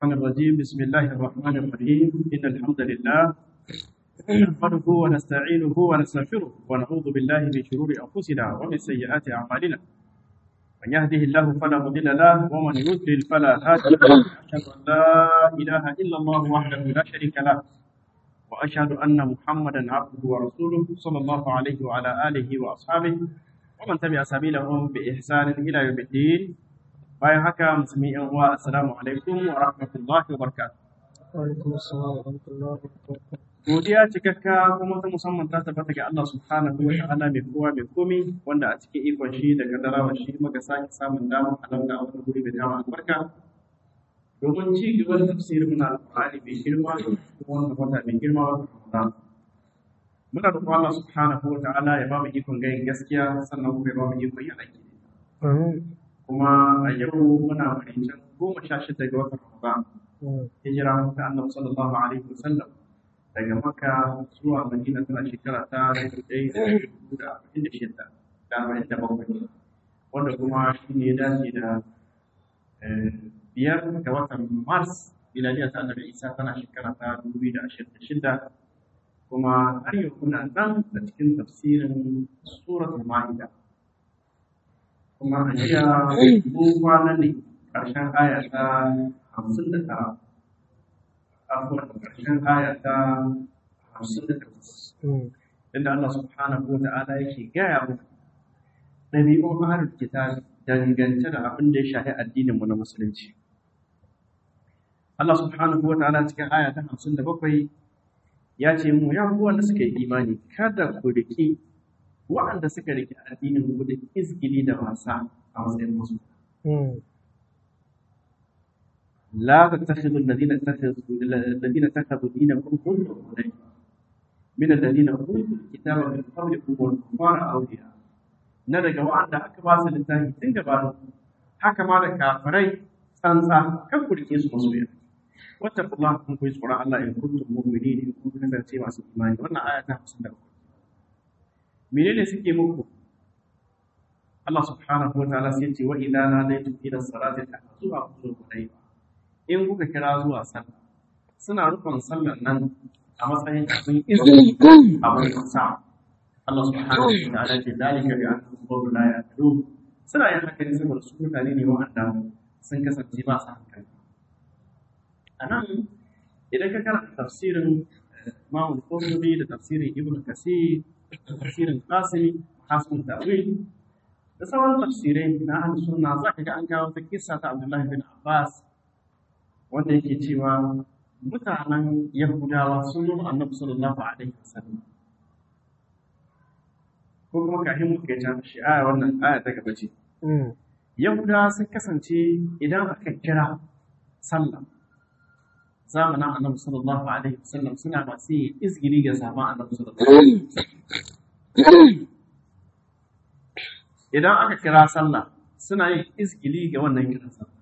الرحمن الرجيم بسم الله الرحمن الرحيم إن الحمد لله نحمده ونستعينه ونستغفره ونعوذ بالله من شرور أنفسنا ومن سيئات أعمالنا من يهده الله فلا مضل له ومن يضلل فلا هادي له أشهد أن لا إله إلا الله وحده لا شريك له وأشهد أن محمدا عبده ورسوله صلى الله عليه وعلى آله وأصحابه ومن تبع سبيلهم بإحسان إلى يوم الدين bayan haka musulmi yan uwa assalamu alaikum wa rahmatullahi wa barakatuh Alaikum assalam wa rahmatullahi wa barakatuh. godiya cikakka kuma ta musamman ta tabbata ga Allah subhanahu wa ta'ala mai kowa mai komi wanda a cikin ikon shi da kaddarawa shi muka sake samun damar halarta a wani guri mai dama albarka domin ci gaba da tafsirin na alƙur'ani mai girma kuma wanda wata mai girma wata Ramadan muna roƙon Allah subhanahu wa ta'ala ya ba mu ikon gayin gaskiya sannan kuma ya ba mu ikon yin aiki Amin. kuma a yau muna marincin goma sha shida ga watan Ramadan Mm. hijira ta annabi sallallahu alaihi wasallam daga Makka zuwa Madina tana shekara ta dubu ɗaya da dubu da arba'in da shida da arba'in da bakwai wanda kuma shi ne ya dace da eh, biyar ga watan Mars miladiya ta annabi Isa tana shekara ta dubu biyu da ashirin da shida kuma har yau kuna nan da cikin tafsirin suratul Ma'ida kuma a jiya mun kwana ne ƙarshen aya ta hamsin da tara afuwar ƙarshen aya ta hamsin da takwas Mm. inda Allah subhanahu wa ta'ala yake gaya muku ɗabi'un ahlul kitab dangance da abin da ya shafi addinin mu na musulunci Allah subhanahu wa ta'ala cikin aya ta hamsin da bakwai ya ce mu ya ku wanda suka yi imani kada ku riƙi waɗanda suka riƙe addinin ku da izgili da wasa a matsayin musu Mm. لا تتخذوا الذين اتخذوا الذين اتخذوا دينكم هزوا ولعبا من الذين اوتوا الكتاب من قبلكم والكفار اولياء na daga wa'anda aka ba su littafi tun gaba haka ma da kafirai tsantsa kan ku rike su masoya wata kuma kun koyi tsoron Allah in kuntum mu'minin in kun kasance masu imani wannan aya ta 57 menene suke muku Allah subhanahu wa ta'ala sai ya ce wa idza nadaytum ila salati ta'tuha qulubukum in kuka kira zuwa sallah suna rufin sallar nan a matsayin abin izini abin sa Allah subhanahu wa ta'ala ce dalika bi annahum qawmun la ya'qilun suna yin haka ne saboda su mutane ne wa'anda sun kasance ba su hankali anan idan ka karanta tafsirin Imam Qurtubi da tafsirin Ibn Kasir da tafsirin Qasimi Hasan Ta'wil da sauran tafsirai na ahlus sunna za ka ga an kawo ta kissa ta Abdullahi bin Abbas wanda yake cewa mutanen Yahudawa sun zo annabi sallallahu alaihi wasallam ko kuma kafin mu kai ta shi aya wannan aya ta gaba ce Mm. Yahudawa sun kasance idan aka kira sallah zamanin annabi sallallahu alaihi wasallam suna masu yin izgili ga sabon annabi sallallahu alaihi wasallam idan aka kira sallah suna yin izgili ga wannan kiran sallah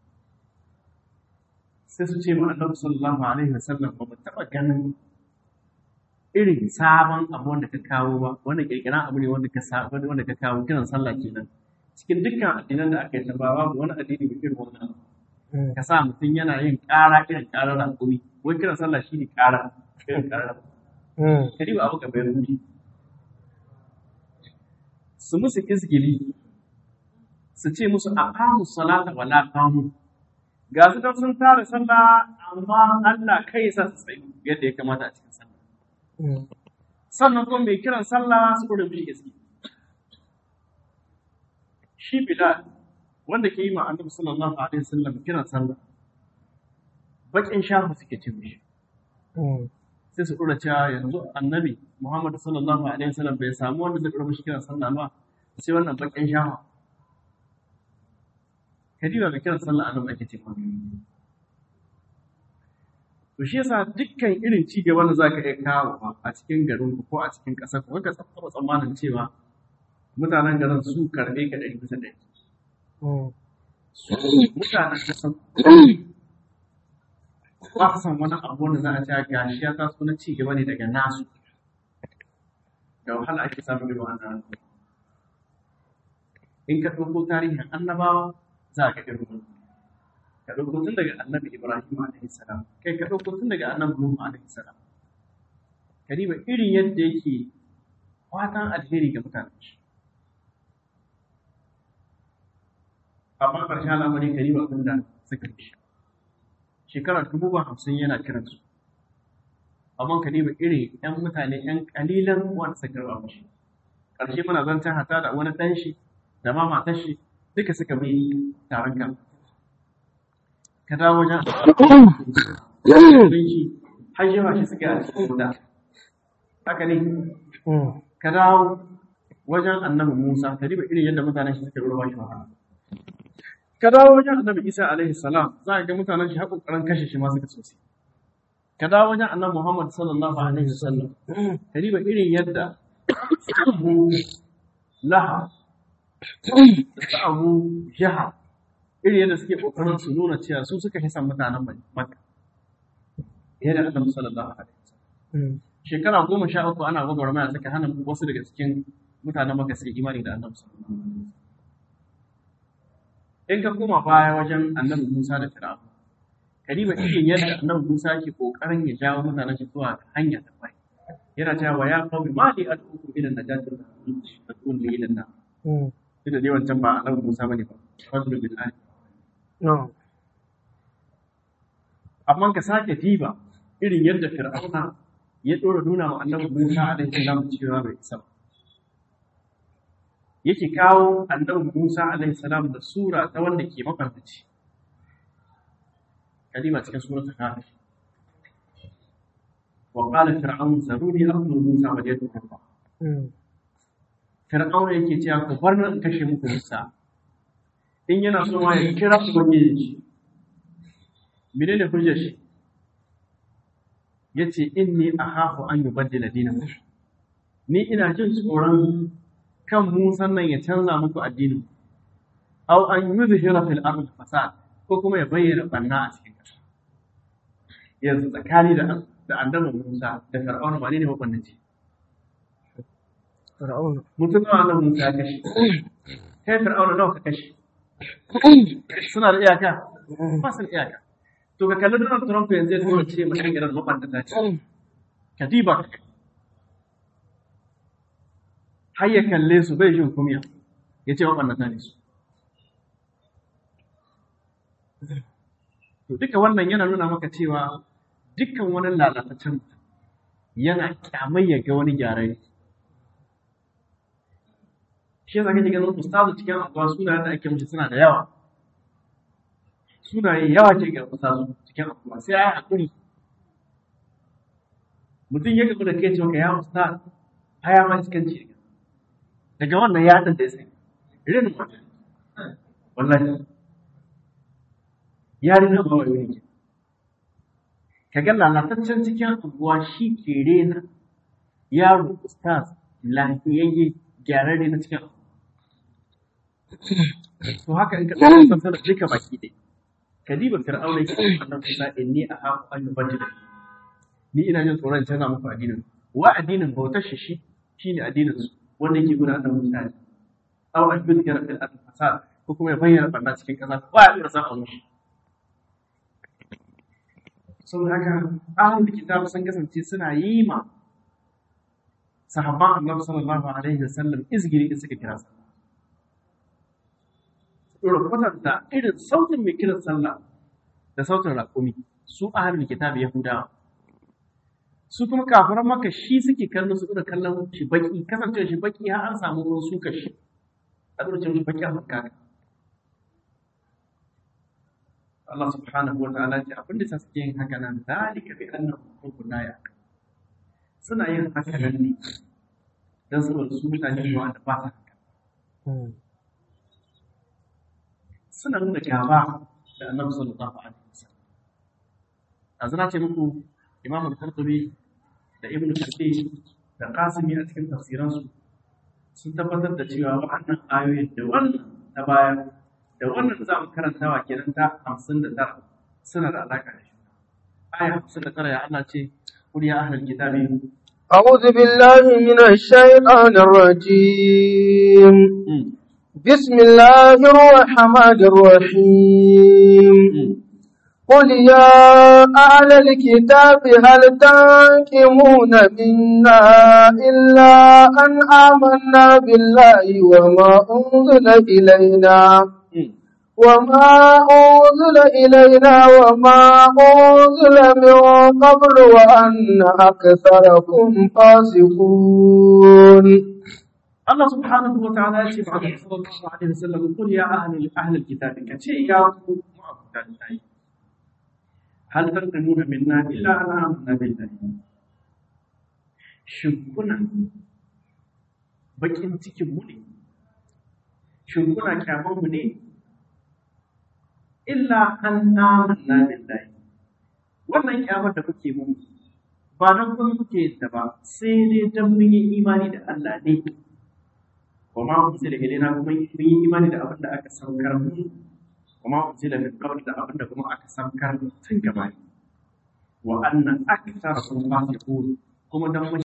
sai su ce ma annabi sallallahu alaihi wasallam ba mu taɓa ganin irin sabon abu wanda ka kawo ba wanda kirkiran abu ne wanda ka sa wanda ka kawo kiran sallah kenan cikin dukkan addinan da aka yi ba babu wani addini mai irin wannan abu. Mm. ka sa mutum yana yin ƙara irin ƙarar raƙumi wai kiran sallah shi ne ƙara irin ƙarar Mm. kari ba abu ka bayar wuri su musu izgili su ce musu a kamu salata wala kamu ga su dan sun tara sallah amma Allah kai ya sa su tsayi yadda ya kamata a cikin sallah Mm. sannan kuma mai kiran sallah su kuma mishi izgili shi Bilal wanda ke yi ma Annabi sallallahu alaihi wasallam kiran sallah bakin shafu suke ce mishi Mm. sai su ɗora cewa yanzu annabi Muhammad sallallahu alaihi wasallam bai samu wanda zai ɗora mishi kiran sallah ba sai wannan bakin shawa kadiba mai kiran sallah annabi ake ce ma to shi yasa dukkan irin ci gaba da zaka iya kawo a cikin garin ku ko a cikin ƙasar ku ka tsaba tsammanin cewa mutanen garin su karɓe ka ɗari bisa ɗari Mm. su mutanen ƙasar ba su san wani abu wanda za a ce gashi ya taso na ci gaba ne daga nasu da wahala ake samun irin wannan in ka ɗauko tarihin annabawa za ka irin wannan ka ɗauko tun daga annabi ibrahim alaihi salam kai ka ɗauko tun daga annabi nuhu alaihi salam ka diba irin yadda yake fatan alheri ga mutanen shi amma ƙarshen al'amari ka diba abin da suka yi shekara dubu ba hamsin yana kiransu amma ka diba irin 'yan mutane 'yan ƙalilan wanda suka karɓa mashi ƙarshe muna zancen hata da wani ɗan shi da ma matar shi duka suka bi taron kan ka dawo wajen shi har yawa shi suka yi a cikin guda haka ne ka dawo wajen annabi musa ka riba irin yadda mutanen shi suka ruwa shi wahala ka dawo wajen annabi isa alaihi salam za a ga mutanen shi har kokarin kashe shi ma suka sosai ka dawo wajen annabi muhammad sallallahu alaihi wasallam ka riba irin yadda abu laha da abu jaha irin yadda suke kokarin su nuna cewa su suka hisan mutanen makka yadda annabi sallallahu alaihi wasallam shekara goma sha uku ana gwagwarmaya suka hana wasu daga cikin mutanen makka su imani da annabi sallallahu alaihi wasallam in ka koma baya wajen annabi musa da fir'aun kariba irin yadda annabi musa ke kokarin ya jawo mutanen shi zuwa hanya ta bai yana cewa ya qawmi ma li ad'ukum ila najati tad'un li ila na duk da dai wancan ba annabi musa bane ba fadlu bil ali amma ka sake diba irin yadda fir'auna ya dora nuna wa annabi musa alaihi salam cewa bai isa ba yake kawo annabi Musa alaihi salam da sura ta wanda ke mafarkaci kalima cikin suratul kafir wa qala fir'aun zaruni aqtul Musa wa yadu kafa fir'aun yake cewa ku bar nan kashe muku Musa in yana so ma ya kira ku ubangiji shi menene hujjar shi yace inni akhafu an yubaddila dinakum ni ina jin tsoron kan Musan nan ya canza muku addinin aw an yuzhira fil ard fasad ko kuma ya bayyana banna a cikin ƙasa yanzu tsakani da da annabi Musa da Fir'aun ba ne wannan ce Fir'aun mutum nawa annabi Musa ya kashe kai Fir'aun nawa ka kashe suna da iyaka ba su da iyaka to ka kalli Donald Trump yanzu ya tura ce mutum irin mabanta ce ka diba har ya kalle su bai jin kumiya ya ce waɓannata ne su. To duka wannan yana nuna maka cewa dukkan wani lalatacin yana kyamai ya ga wani gyarai. Shi yasa kake ganin ustazu cikin abuwa sunayen da ake mishi suna da yawa. Sunaye yawa ke ga ustazu cikin abuwa sai ya yi haƙuri. Mutum ya gabu da kai cewa ka ya ustaz haya ma cikin ci daga wannan ya da sai irin mutum wallahi ya rina ba wani ne ka ga lalataccen cikin abuwa shi ke rena yaro ustaz lafiyayye gyararre na cikin abuwa to haka in ka ɗauka sassanar duka baki ɗaya kadiba fir'auna yake wannan kusa inni a haku an yi bajin ni ina jin tsoron canza muku addinin wa addinin bautar shi shi shine addinin su wanda yake gudanar da mutane aw an yuzkira fil ard fasad ko kuma ya bayyana barna cikin kasa ba ya dora san a mushi saboda haka ahlul kitab sun kasance suna yi ma sahabban annabi sallallahu alaihi wasallam izgiri da suka kira sa dora kwatanta irin sautin mai kiran sallah da sautin raƙumi su ahlul kitab yahudawa su kuma kafiran maka shi suke kallon su da kallon shi baki kasance shi baki har an samu ruwan suka shi a lokacin shi baki a makka Allah subhanahu wa ta'ala ce abinda sa suke yin haka nan zalika bi annahu kufrun la yaqul suna yin haka nan ne dan saboda su mutane ne wanda ba sa haka suna nuna gaba da annabi sallallahu alaihi wasallam azna ce muku imam al-qurtubi da ibn kathir da qasimi a cikin tafsiransu sun tabbatar da cewa wannan ayoyin da wannan ta baya da wannan za mu karantawa kenan ta hamsin da tara suna da alaƙa da shi aya hamsin da tara ya Allah ce kul ya ahlal kitabi أعوذ بالله من الشيطان الرجيم بسم الله الرحمن الرحيم قل يا أهل الكتاب هل تنكمون منا إلا أن آمنا بالله وما أنزل إلينا وما أنزل إلينا وما أنزل من قبل وأن أكثركم فاسقون Allah subhanahu wa ta'ala ya ce ba da sallallahu alaihi wasallam qul ya ahli ahli alkitab ka ce ya ku ma'abuta lillahi hal tanqimuna minna illa an amanna billahi shin kuna bakin cikin mu ne shin kuna kyaman mu ne illa an amanna billahi wannan kyamar da kuke mu ba don kun kuke da ba sai dai don mun yi imani da Allah ne wa ma unzila ilaina kuma mun yi imani da abin da aka saukar mu wa ma unzila min qabl da abin da kuma aka saukar tun gaba ne wa anna aktharakum fasiqun kuma dan mun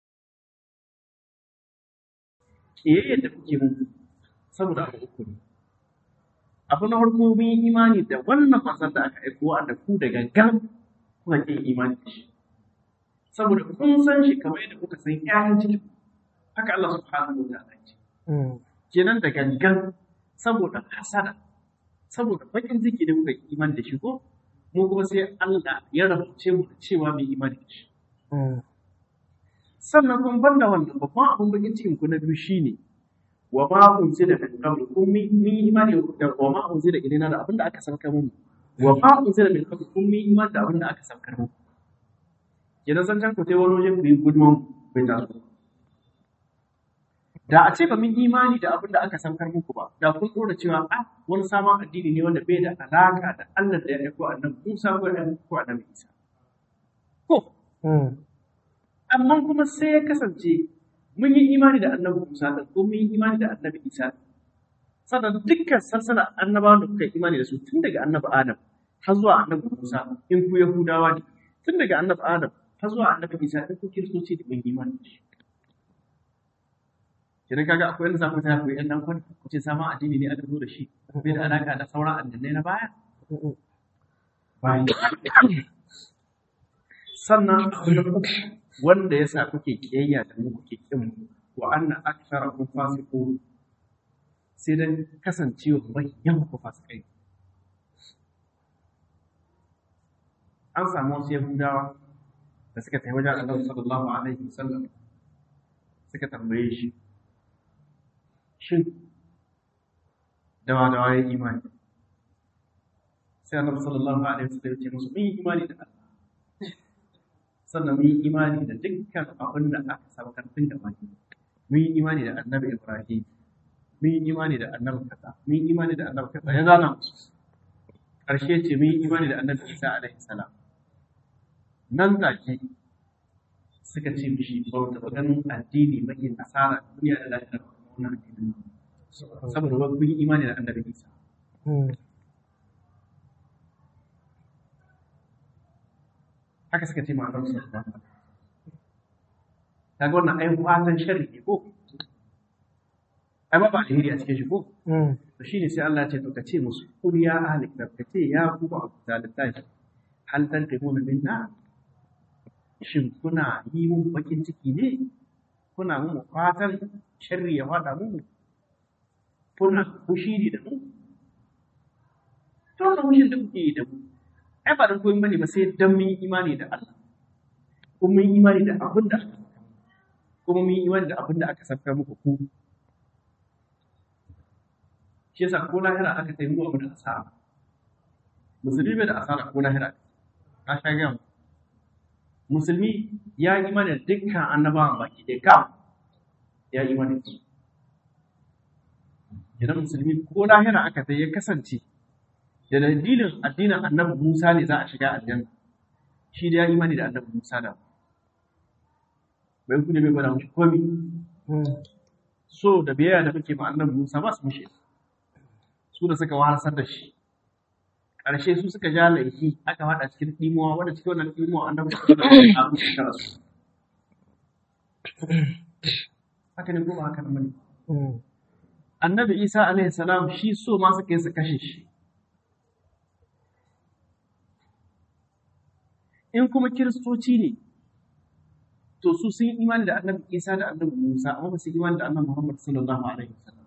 kiyaye da kuke mu saboda abu uku ne abu na farko mun yi imani da wannan manzon da aka aiko wanda ku da gangan kuka kin imani da shi saboda kun san shi kamar yadda kuka san ƴaƴan ciki haka Allah subhanahu wa ta'ala ce kenan da gangan saboda hasada saboda bakin ciki da muka imani da shi ko mu kuma sai Allah ya rabuce mu da cewa mai imani da shi sannan kun banda wannan babban abin bakin cikin ku na biyu shine wa ma unzila min qabl kun mi mi imani da wa ma unzila ilaina da abin da aka saukar mu wa ma unzila min qabl kun mi imani da abin da aka saukar mu kenan san can ku sai wani waje ku yi gudun bai taso da a ce ba mun imani da abin da aka saukar muku ba da kun dora cewa a wani sabon addini ne wanda bai da alaka da Allah da ya aiko annabi Musa ko ya aiko annabi Isa ko amma kuma sai ya kasance mun yi imani da annabi Musa da ko mun yi imani da annabi Isa sannan dukkan sarsana annabawan da kuka yi imani da su tun daga annabi Adam har zuwa annabi Musa in ku Yahudawa ne tun daga annabi Adam har zuwa annabi Isa in ku Kiristoci da mun yi imani da shi Idan kaga akwai wani zaku ta koyi ɗan kwan ku ce sama addini ne aka zo da shi bai da alaka da sauran addinai na baya bayan sannan wanda ya sa kuke kiyayya da mu kuke kin mu wa anna aktharakum fasiqun sai dan kasancewa manyan ku fasikai an samu wasu yahudawa da suka tafi wajen annabi sallallahu alaihi wasallam suka tambaye shi shin dawa dawa ya imani sai annabi sallallahu alaihi wasallam ya ce musu mun yi imani da Allah sannan mun yi imani da dukkan abin da aka saukar tun da baki mun yi imani da annabi Ibrahim mun yi imani da annabi kaza mun yi imani da annabi kaza ya zana musu ƙarshe ce mun yi imani da annabi Isa alaihi salam nan take suka ce mishi ba ta ganin addini mai asara duniya da lafiya wannan addinin saboda ba kun yi imani da annabi Isa haka suka ce ma'anar su ta ga wannan ai fatan sharri ne ko ai ba ba alheri a cikin shi ko to shine sai Allah ya ce to ka ce musu kun ya ahli kitab ka ce ya ku ba ku da littafi hal tanqimuna minna shin kuna yi mun bakin ciki ne kuna mun fatan sharri ya fada mu kuna fushi ne da mu to wannan fushin da kuke yi da mu ai ba dan koyi bane ba sai dan mun yi imani da Allah kuma mun yi imani da abin da kuma mun yi imani da abin da aka saka muku ku shi yasa ko lahira aka tayi mu abu da asara musulmi bai da asara ko lahira na sha gaya musulmi ya yi imani da dukkan annabawan baki da kam ya yi imani da su idan musulmi ko lahira aka tayi ya kasance da dalilin addinin annabi Musa ne za a shiga aljanna shi da ya imani da annabi Musa da bai ku ne bai gwada mushi komi so da biyayya da muke ma annabi Musa ba su mushe su da suka wahalar da shi ƙarshe su suka ja laifi aka faɗa cikin ɗimuwa wanda cikin wannan ɗimuwa annabi Musa da a musu shekara su haka ne ko ba haka ne annabi isa alaihi salam shi so ma suka yi su kashe shi in kuma kiristoci ne to su sun yi imani da annabi isa da annabi musa amma ba su yi imani da annabi muhammad sallallahu alaihi wasallam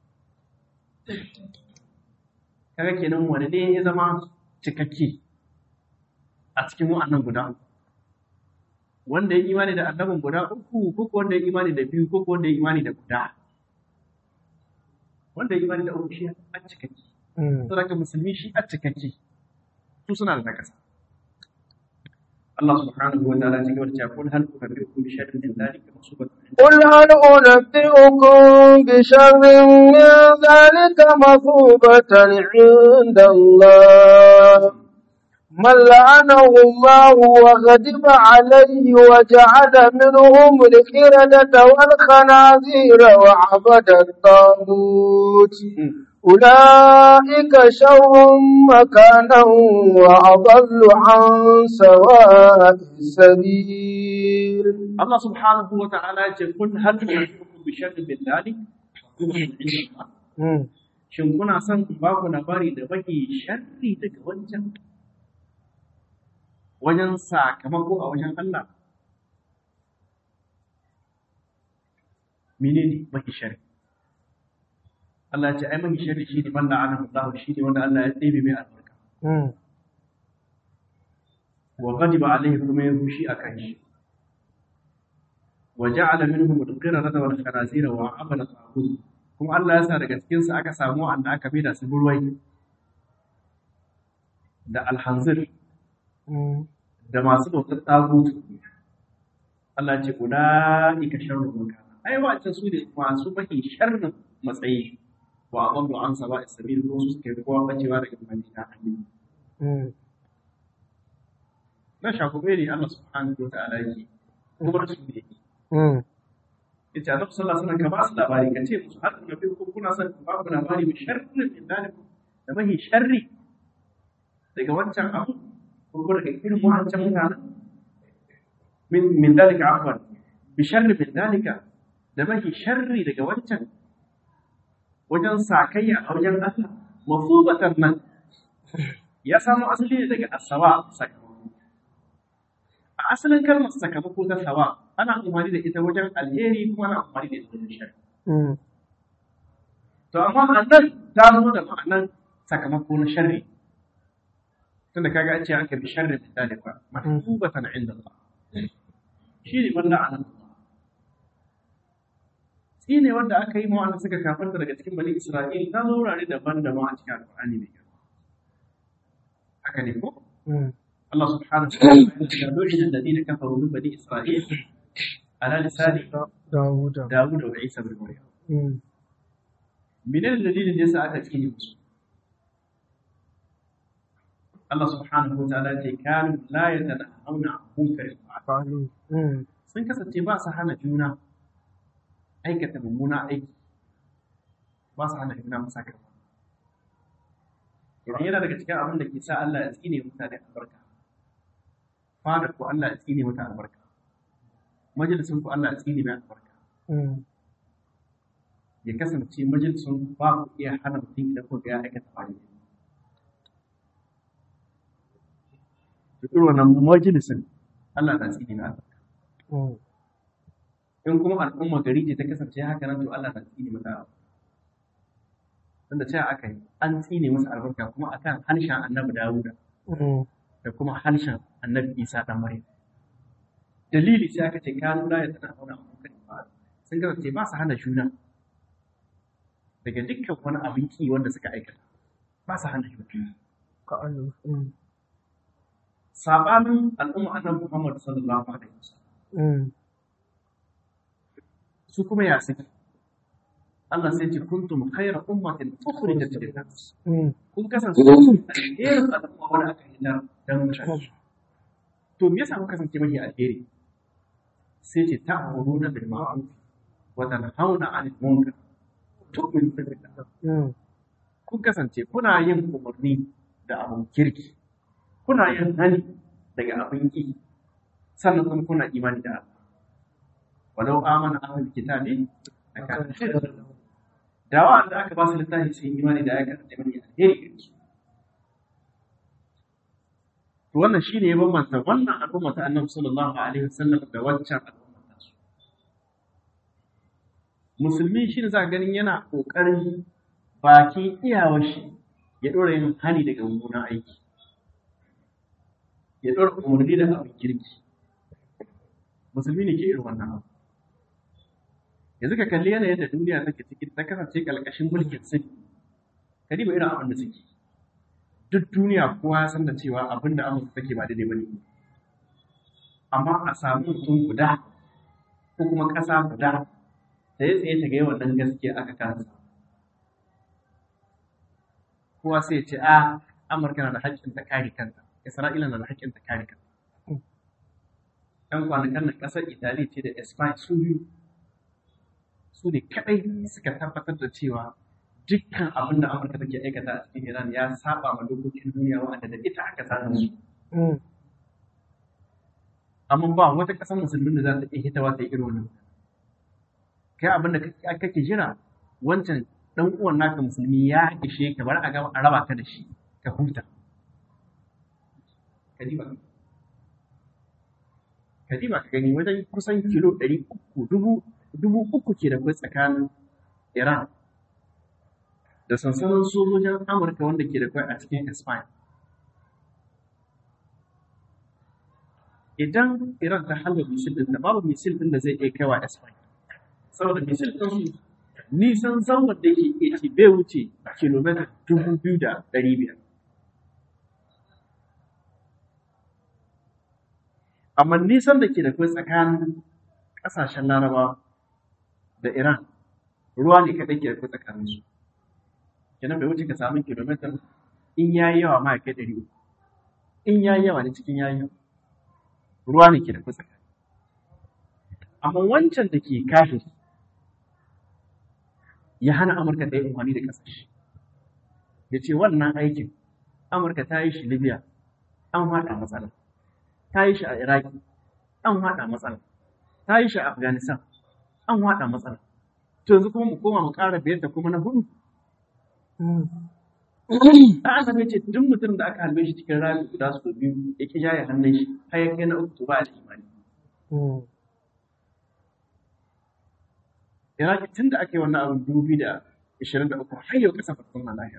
kaga kenan wani ne ya zama cikakke a cikin wa'annan guda uku wanda ya imani da annabin guda uku ko wanda ya imani da biyu ko wanda ya imani da guda wanda ya imani da uku shi a cikakke saboda musulmi shi a cikakke su suna da nakasa Allah subhanahu wa ta'ala cikin wata kun hal unabbiukum bi sharrin min dhalika masubatan قل هل أنبئكم بشر من ذلك مثوبة عند الله من لعنه الله وغضب عليه وجعل منهم القردة والخنازير وعبد الطاغوت أولئك شر مكانا وأضل عن سواء السبيل Allah subhanahu wa ta'ala ya ce kun hal unabbiukum bi sharrin min dhalik shin kuna son in ba ku labari da baki sharri daga wancan wajen sakamako a wajen Allah menene baki sharri Allah ya ce ai baki sharri shine man la'ana Allah shine wanda Allah ya tsebe mai albarka wa ghadiba alaihi kuma ya fushi akan shi wa ja'ala minhum al-qiradata wal khanazira wa amala ta'bud kuma Allah ya sa daga cikin su aka samu wanda aka bi da su burwai da alhanzir da masu bautar tagut Allah ce ulaika sharru makana ai wa'ancan su ne masu mahi sharrin matsayi wa adallu an saba'i sabil ko su suke kowa bacewa daga madina hanyar na shakube ne Allah subhanahu wa ta'ala yake kuma su ne yake yace annabi sallallahu alaihi wasallam ka ba su labari ka ce musu har da ko kuna son ku ba ku labari bi sharrin min dalikum da mahi sharri daga wancan abu ko ko daga irin wancan mutanen min min dalika afwan bi sharri min dalika da mahi sharri daga wancan wajen sakayya a wajen Allah mafubatan nan ya samu asali ne daga asawa sakamako a asalin kalmar sakamako ta sawa ana amfani da ita wajen alheri kuma ana amfani da ita wajen shari. To amma a nan ta zo da ma'anan sakamako na sharri. Tunda kaga an ce aka bi sharri da dalifa mahbubatan inda Allah. Shi ne wanda a nan Tsine wanda aka yi ma'ana suka kafarta daga cikin bani Isra'il ta zo wurare daban-daban a cikin Alƙur'ani mai girma. Haka ne ko? الله سبحانه وتعالى لعن الذين كفروا من بني اسرائيل على لسان داود داود وعيسى بن مريم من الذين ليس أتكين الله سبحانه وتعالى كانوا لا يتناهون عن منكر فعلوا sun kasance ba su hana juna aikata mummuna aiki ba su hana juna masa karfa idan yana daga cikin abin da ke sa Allah ya tsine mutane albarka fadar ku Allah ya tsine mata albarka majalisun ku Allah ya tsine mai albarka ya kasance majalisun ku ba ku iya hana mutum idan ku ga ya aikata fadi da irin wannan majalisun Allah na tsine mai albarka in kuma al'umma gari ce ta kasance haka nan to Allah na tsine mata albarka tunda cewa aka yi an tsine masa albarka kuma akan harshen annabi Dawuda da kuma harshen annabi Isa dan Maryam dalili sai aka ce kanu la yatana hauna abokan ba sun kasance ba su hana juna daga dukkan wani abin ki wanda suka aikata ba su hana juna كأنه sabanin al'umma annabi Muhammad sallallahu alaihi wasallam su kuma ya saki Allah sai ce kuntum khayra ummatin ukhrijat lin-nas kun kasance alherin al'umma wanda aka yi dan mutane to me yasa kun kasance mafi alheri sai ce ta'muruna bil ma'ruf wa tanhauna 'anil munkar tu'minu billah kun kasance kuna yin umarni da abun kirki kuna yin hani daga abin ki sannan kuma kuna imani da Allah walau amana ahlul kitabi akan da wa'anda aka ba su littafi sun imani da ya kasance mai alheri gare su to wannan shine ya bambanta wannan al'umma ta annabi sallallahu alaihi wasallam da waccan al'umma ta su musulmi shine za ganin yana kokarin bakin iyawar shi ya dora yin hani daga mummunan aiki ya dora umarni da abin kirki musulmi ne ke irin wannan abu yanzu ka kalli yanayin da duniya take ciki ta kasance kalkashin mulkin sun ka diba irin abin da suke duk duniya kowa ya san da cewa abin da amurka take ba daidai ba ne amma a samu mutum guda ko kuma ƙasa guda ta yi tsaye ta ga wannan gaskiya aka kasa kowa sai ya ce a amurka na da haƙƙin ta kare kanta isra'ila na da haƙƙin ta kare kanta ɗan kwanakan nan ƙasar italiya ce da spain su biyu su ne kaɗai suka tabbatar da cewa dukkan abin da amurka take aikata a cikin iran ya saba ma dokokin duniya wa'anda da ita aka sanar su amma ba wata ƙasar musulmin da za ta iya hitawa ta yi irin wannan kai abin da kake jira wancan dan uwan naka musulmi ya ishe ka bar a ga a raba ka da shi ka huta kadiba kadiba ka gani wajen kusan kilo ɗari uku dubu dubu uku ke da kai tsakanin Iran da sansanin sojojin Amurka wanda ke da kai a cikin Spain. Idan Iran ta halba misil ɗin da babu misil ɗin da zai iya kaiwa Spain. Saboda misil ɗin su nisan zangon da yake iya ci bai wuce kilomita dubu biyu da ɗari biyar. Amma nisan da ke da kai tsakanin ƙasashen Larabawa da Iran ruwa ne kaɗai ke da kai tsakanin su. Kenan bai wuce ka samu kilomita in ya yi yawa ma ya kai ɗari uku. In ya yi yawa ne cikin ya yi yawa. Ruwa ne ke da kai tsakanin. Amma wancan da ke kafin ya hana Amurka ta yi amfani da ƙasashe. Ya ce wannan aikin Amurka ta yi shi Libya an haɗa matsala. Ta yi shi a Iraki an haɗa matsala. Ta yi shi a Afghanistan an haɗa matsala. To yanzu kuma mu koma mu ƙara biyar da kuma na hudu. Ɗan Adam ya ce duk mutum da aka halbe shi cikin rami guda su biyu ya ƙi jaye hannun shi har ya kai na uku to ba da imani. Iraki tun da aka yi wannan abin dubu biyu da ishirin da uku har yau ƙasa ba ta zauna lahiya.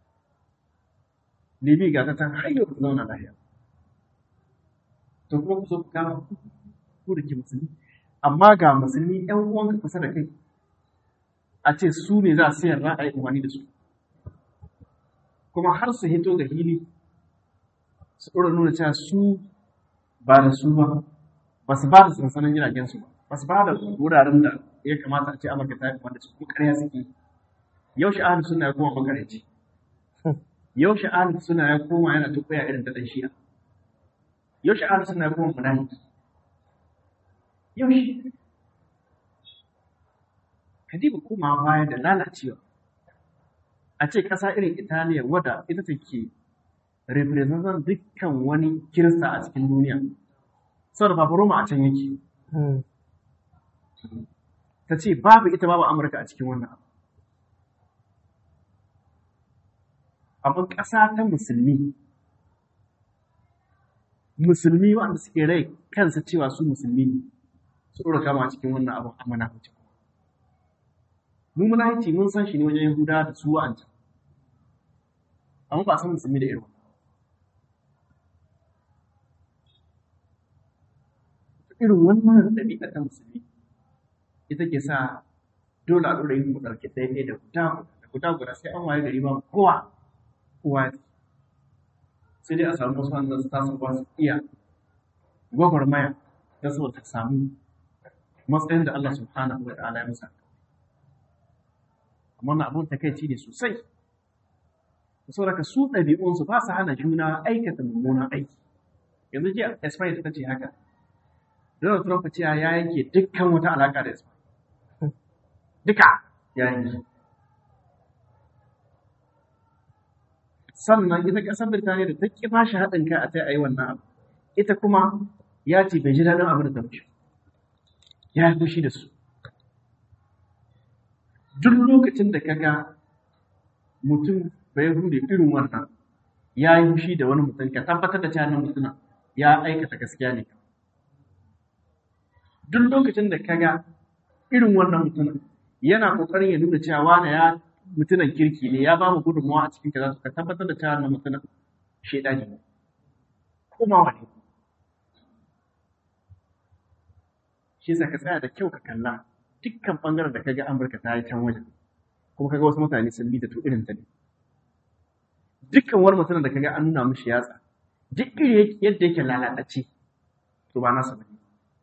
Libi ga ta can har yau ba ta zauna lahiya. To kuma ku so ku kama ku da ke musulmi. Amma ga musulmi ‘yan uwanka kusa da kai a ce su ne za su yarda a yi umarni da su. Kuma har su hito ga hili su ɗora nuna cewa su ba da su ba, ba su ba da sansanin jiragen su ba, ba su ba da wuraren da ya kamata a ce Amurka ta yi wanda su kuma ƙarya suke. Yau sha'ani suna ya koma makareci. Yau sha'ani suna ya koma yana tukwaya irin ta ɗan shi'a. Yau sha'ani suna ya koma munafiki. Yau shi. Kadiba koma baya da lalacewa. A ce ƙasa irin Italiya wadda ita take representan dukkan wani kirista a cikin duniya. Saboda Papa Roma a can yake. ta ce babu ita babu Amurka a cikin wannan abu. Abin ƙasa ta musulmi, musulmi wanda suke rai kansa cewa su musulmi ne, su ɗora kama cikin wannan abin amana wuce. Mu munahici mun san shi ne wajen Yahuda da su wa'ancan. Amma ba san musulmi da irin Irin wannan ɗabi'a ta musulmi ita ke sa dole a ɗora yin mu ɗauke ɗaya da guda da guda guda sai an waye gari ba kowa kowa sai dai a samu wasu wanda su tasu ba su iya gwagwarmaya ta so ta samu matsayin da Allah subhanahu wa ta'ala ya musa amma na abun takaici ne sosai saboda su ɗabi'unsu ba su hana juna aikata mummunan aiki yanzu jiya Espanya ta ce haka Donald Trump ce ya yanke dukkan wata alaƙa da Espanya duka ya yanke. Sannan ita ƙasar Birtaniya da ta ƙi ba shi haɗin kai a ta yi wannan abu. Ita kuma ya ce bai ji daɗin abin da ta fushi. Ya yi fushi da su. duk lokacin da kaga mutum bai hude irin wannan ya yi fushi da wani mutum ka tabbatar da cewa mutum ya aikata gaskiya ne duk lokacin da kaga irin wannan mutum yana kokarin ya nuna cewa wani ya mutumin kirki ne ya ba mu gudunmawa a cikin kaza ka tabbatar da cewa wannan mutum shaidani ne kuma wani shi sa ka tsaya da kyau ka kalla dukkan bangaren da kaga Amurka ta yi can wajen kuma kaga wasu mutane sun bi ta to irin ta ne dukkan wani mutum da kaga an nuna mishi yatsa duk iri yadda yake lalatacce to ba nasa bane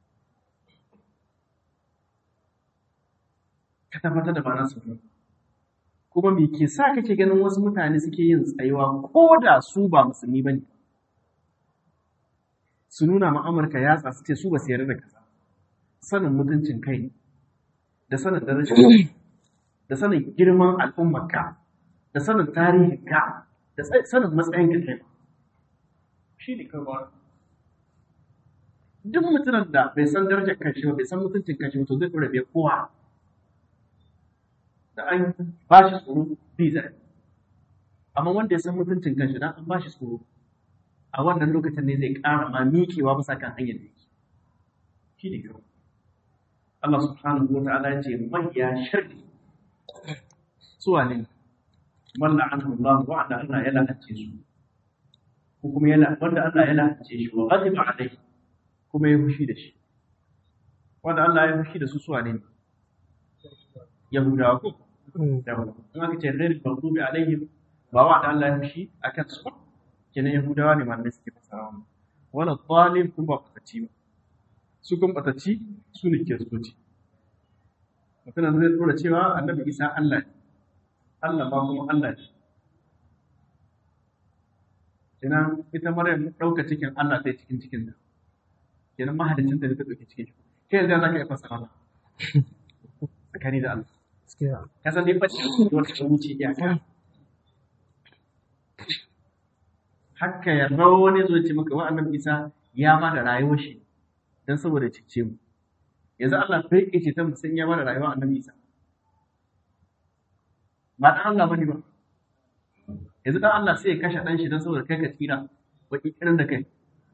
ka tabbatar da ba nasa bane kuma me ke sa kake ganin wasu mutane suke yin tsayuwa ko da su ba musulmi bane su nuna ma Amurka yatsa su ce su ba su yarda da kaza sanin mutuncin kai da sanin darajar da sanin girman al'ummarka da sanin tarihinka da sanin matsayin ka kai shi ne kawai duk mutumin da bai san darajar kanshi ba bai san mutuncin kanshi ba to zai ɗora bai kowa da an ba shi tsoro bizar amma wanda ya san mutuncin kanshi dan an ba shi tsoro a wannan lokacin ne zai ƙara ma miƙewa bisa kan hanyar da yake shi ne kawai Allah subhanahu wa ta'ala ya ce mahiya sharri suwa ne man la'anahu Allah wa'anda Allah ya la'ance su ko kuma ya wanda Allah ya la'ance shi wa ghadiba alayhi kuma ya fushi da shi wanda Allah ya fushi da su suwa ne Yahudawa ko Yahudawa in aka ce ghairil maghdubi alaihim ba wa'anda Allah ya fushi akan su ba kenan Yahudawa ne malamai suke fasara wala zalim kuma ba fatacci ba su kuma batacci su ne kiristoci mutumin zai dora cewa annabi isa Allah ne Allah ba kuma Allah ne kenan ita maryam ɗauka cikin Allah ta cikin cikin da kenan mahadicin da ta ɗauki cikin shi kai yanzu za ka yi fasara ba tsakani da Allah ka san dai bacci wata ta wuce iyaka haka ya rawo wani zo ce maka wa annabi isa ya ba da rayuwar shi don saboda cece mu yanzu Allah bai ke ce ta musan ya bada rayuwa annabi Isa ba dan Allah bane ba yanzu dan Allah sai ya kashe dan shi don saboda kai ka tsira baki irin da kai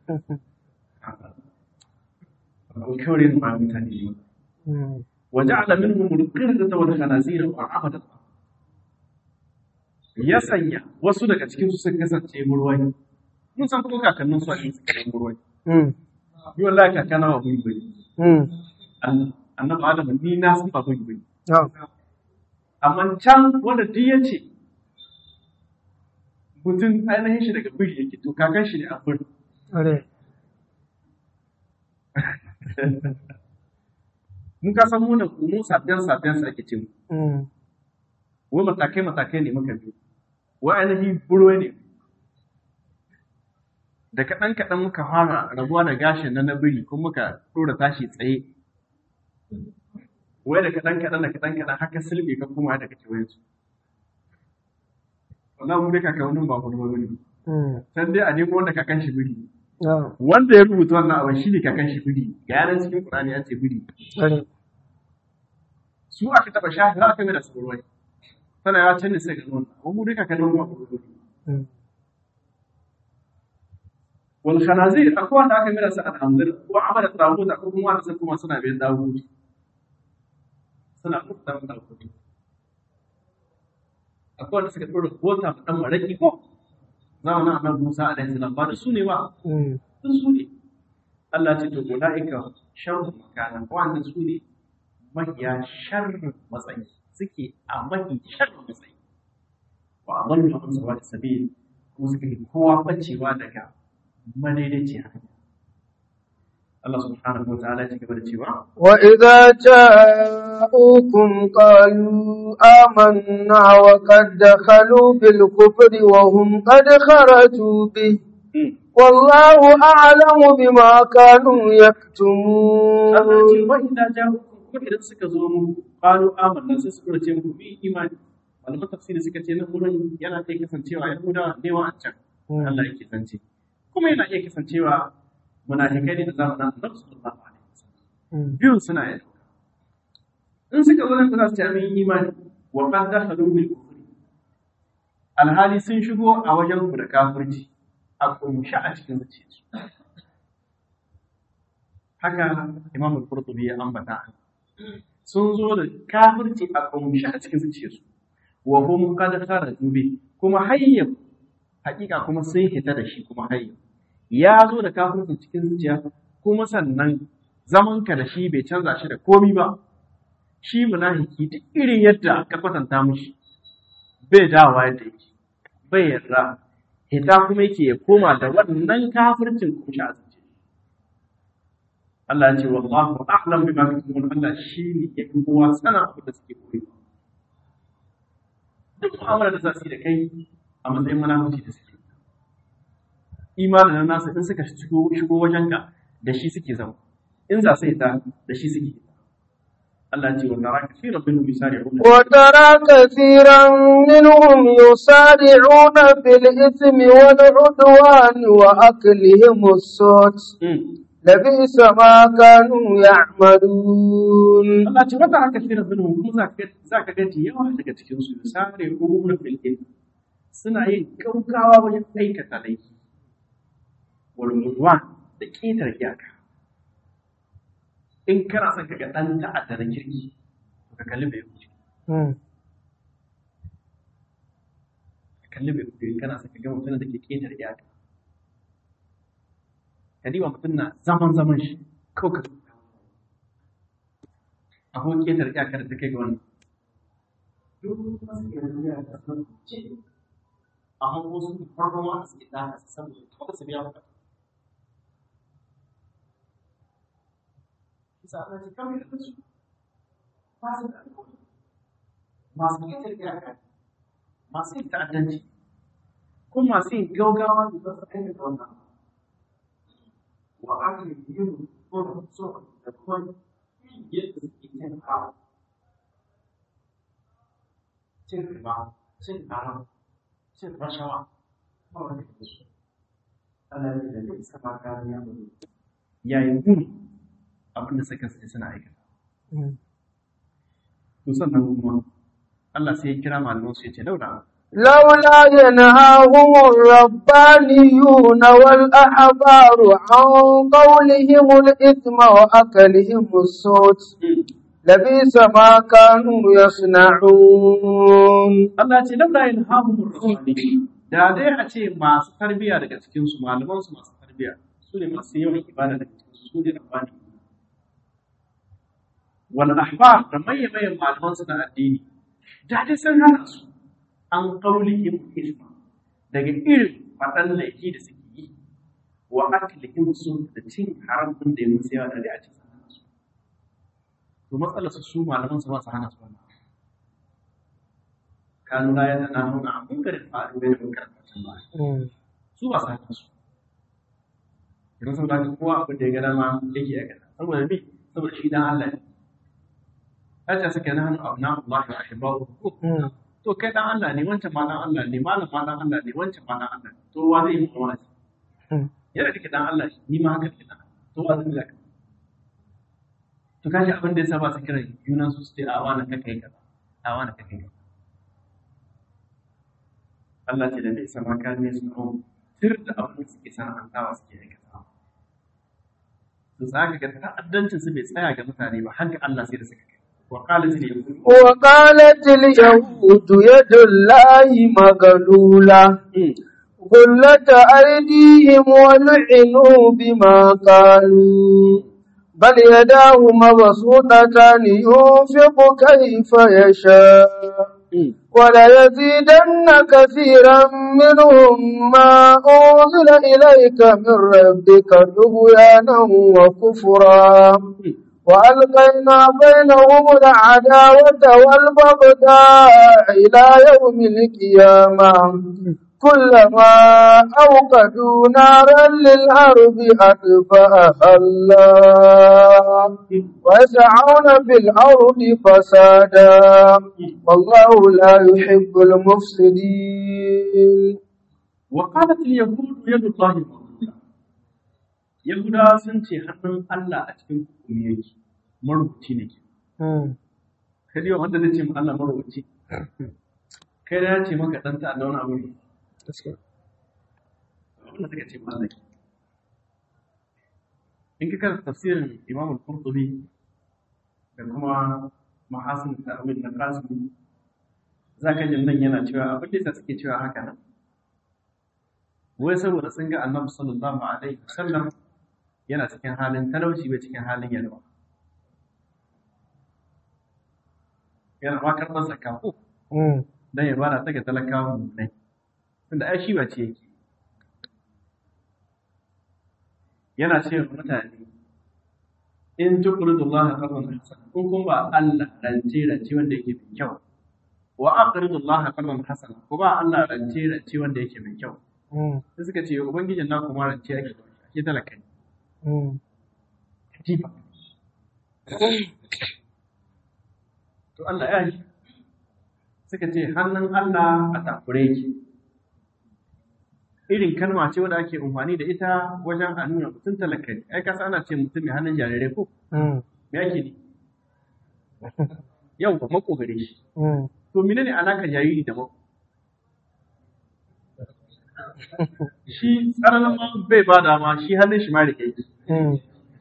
kawai ma mutane ne وجعل منهم القردة والخنازير وعبد الله ya sanya wasu daga cikin su sun kasance murwai mun san kuma kakannin su a cikin suke murwai yi wallahi kakana ba bai bai annabi adam ni na san ba bai bai amma can wanda duk ya ce mutum ainihin shi daga biri yake to kakan shi ne a biri mun ka san muna mu safiyan safiyan sa ake ce mu wai matakai matakai ne muka bi wai ainihin buro ne da kaɗan kaɗan muka fara rabuwa da gashin na na biri kuma muka ɗora tashi tsaye wai da kaɗan kaɗan da kaɗan kaɗan haka silbe ka kuma da kake wayan su wannan mu dai kakannin ba kuma bane san dai a nemo wanda kakan shi biri wanda ya rubuta wannan abin shi ne kakan shi biri ga yaran cikin Qur'ani ya ce biri su aka taba shafi za aka mai da su ruwai tana ya canza sai ga nuna amma mu dai kakannin ba kuma bane wal khanazir akwai wanda aka mira su alhamdul wa amara tawut akwai kuma wanda sai kuma suna bayan dawud suna kuta da dawud akwai wanda suka dora kota da dan maraki ko zamanin annabi Musa alaihi salam ba da su ne ba sun su ne Allah ya ce to ulaika sharru makana wanda su ne mahiya sharru matsayi suke a mahi sharru matsayi wa adallu an sawa sabil kuma suka yi kowa bacewa daga madaidaici hanya. Allah subhanahu wa ta'ala ya gaba da cewa وإذا جاءوكم قالوا آمنا وقد دخلوا بالكفر وهم قد خرجوا به والله أعلم بما كانوا Allah ya ce يكتمون wa idza ja'ukum ko idan suka zo mu qalu amanna sai suka ce mu bi imani malaman tafsiri suka ce nan wurin yana iya kasancewa yahudawa ne wa an can Allah yake zance kuma yana iya kasancewa munafikai ne da zamanin Annabi sallallahu alaihi wasallam biyun suna yin in suka zo nan za su ce amin imani wa qad dakhalu bil kufri alhali sun shigo a wajen ku da kafirci a kumshi a cikin zuciyarsu haka imam al-qurtubi ya ambata sun zo da kafirci a kumshi a cikin zuciyarsu wa hum qad kharaju bi kuma hayya hakika kuma sun hita da shi kuma hayya ya zo da kafirci cikin zuciya kuma sannan zaman ka da shi bai canza shi da komi ba shi munafiki duk irin yadda ka kwatanta mushi bai dawa yadda yake bai yarda hita kuma yake ya koma da wannan kafircin kumshi a zuciya Allah ya ce wallahu a'lam bima yaktumun Allah shine ya fi kowa sana abin da suke koyi duk mu'amala da za su yi da kai a matsayin munafiki da suke imanin nasu in suka shigo shigo wajenka da shi suke zama in za su yi ta da shi suke Allah ya ce wa tara kaseeran minhum yusari'una وترى كثيرا منهم يسارعون في الإثم والعدوان وأكلهم السوت Mm. لبئس ما كانوا يعملون Allah ce wata haka shi minhum kuma za ka za ka ga yawa daga cikin su sare ko na filin suna yin gaugawa wajen aikata laifi wal mudwan da ketar iyaka in kana son ka ga dan ta'adda na kirki to ka kalli bai wuce ka kalli bai wuce in kana son ka ga mutum da ke ketar iyaka ka diba mutum na zaman zaman shi kawai ka akwai ketar iyakar da ta kai ga wannan amma wasu farkon ma suke da haka saboda kawai su biya maka bisa ana ce kawai da su ba su da alƙawari masu ketar iyaka masu yin ta'addanci ko masu yin gaugawa da za su aikata wannan wa aka yi yin ko so da kuma yadda suke cin haram cin riba cin haram cin rashawa ba wanda ke su Allah ya da zai saba kariya ba yayin gudu abinda suka sai suna aikata to sannan kuma Allah sai ya kira malaman su ya ce laura لولا ينهاهم الربانيون والأحبار عن قولهم الإثم وأكلهم السوت لبئس ما كانوا يصنعون Allah ce laura yin hamun rasuli da dai a ce masu tarbiyya daga cikin su malaman su masu tarbiyya su ne masu yawan ibada daga cikin su su ne rabbani wal ahbar da maye maye malaman su na addini da dai sun hana su an qaulihim isma daga irin faɗan laifi da suke yi wa aklihim su da cin haram din da ya musu yawa da dai a ce sun hana su to matsalar su su malaman su ba su hana su wannan kanu la ya tana nuna a munkarin faru da munkarin fatan ba su ba su hana su idan sun da kowa abin da ya gada ma yake ya gada saboda bi saboda shi dan Allah ne Aisha suke na hannu abu na Allah ya ahibbahu to kai dan Allah ne wancan ma dan Allah ne malam ma dan Allah ne wancan ma dan Allah ne to wa zai yi wa'azi yana kake dan Allah ni ma haka kake dan to wa zai zaka to kashi abin da yasa ba su kira junan su su ce a wani kake kaza a wani kake kaza Allah ce da bai sama kan ne su hau tir da abin da suke sana'antawa suke aikata to za ka ga ta'addancin su bai tsaya ga mutane ba har ga Allah sai da suka kai wa qala zai yi وقالت اليهود يد الله مغلولة غلت أيديهم ولعنوا بما قالوا بل يداه مبسوطتان ينفق كيف يشاء وليزيدن كثيرا منهم ما أنزل إليك من ربك طغيانا وكفرا وألقينا بينهم العداوة والبغضاء إلى يوم القيامة كلما أوقدوا نارا للأرض أطفأها الله ويسعون في الأرض فسادا والله لا يحب المفسدين وقالت اليهود يد الله مغلولة Yahudawa sun ce hannun Allah a cikin hukumi yake marubuci ne ke. Kadi wa wanda zai ce mu Allah marubuci kai da ya ce maka ɗan ta'adda wani abu ne gaskiya wanda suka ce malaki in ka karanta tafsirin imam al-qurtubi da kuma mahasin ta'awil na qasimi za ka jin nan yana cewa abin da suke cewa haka nan wai saboda sun ga annabi sallallahu alaihi wasallam yana cikin halin talauci bai cikin halin yalwa yana ma karɓar zakka ko Mm. dan ya bada ta ga talakawa ne tunda ai shi ba ce yake yana ce wa mutane in tuqridullaha qardan hasana in kun ba Allah rance rance wanda yake mai kyau wa aqridullaha qardan hasana ku ba Allah rance rance wanda yake mai kyau Mm. sai suka ce ubangijin na kuma rance yake da shi ake talaka ne Mm. katifa to Allah ya yi suka ce hannun Allah a takure yake irin kalma ce wadda ake amfani da ita wajen a nuna mutum talaka ne ai kasa ana ce mutum mai hannun jarirai ko Mm. me ake ne yau ba mako gare shi Mm. to menene alakar jariri da mako shi tsaranin ma bai ba dama shi hannun shi ma da kai Mm.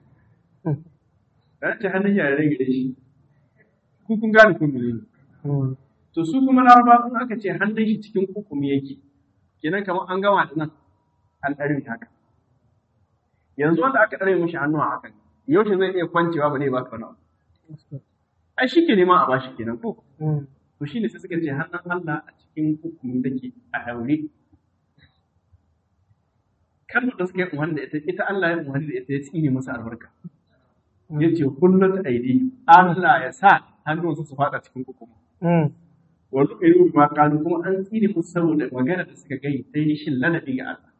da ce hannun jarirai gare shi ku kun gane kun menene Mm. to su kuma laraba in aka ce hannun shi cikin hukumi yake kenan kamar an gama da nan an ɗare haka yanzu wanda aka ɗare mishi hannu a hakan yaushe zai iya kwancewa ba ne ba ka wani ai shi ke neman a bashi kenan ko Mm. to shine sai suka ce hannun Allah a cikin hukumi take a daure kalmar da suka yi umarni da ita ita Allah ya umarni da ita ya tsine masa albarka ya ce kullum aidi Allah ya sa hannunsa su faɗa cikin hukumi Mm. wani irin ma kanu kuma an tsine musu saboda magana da suka gai ta yi shin ladabi ga Allah.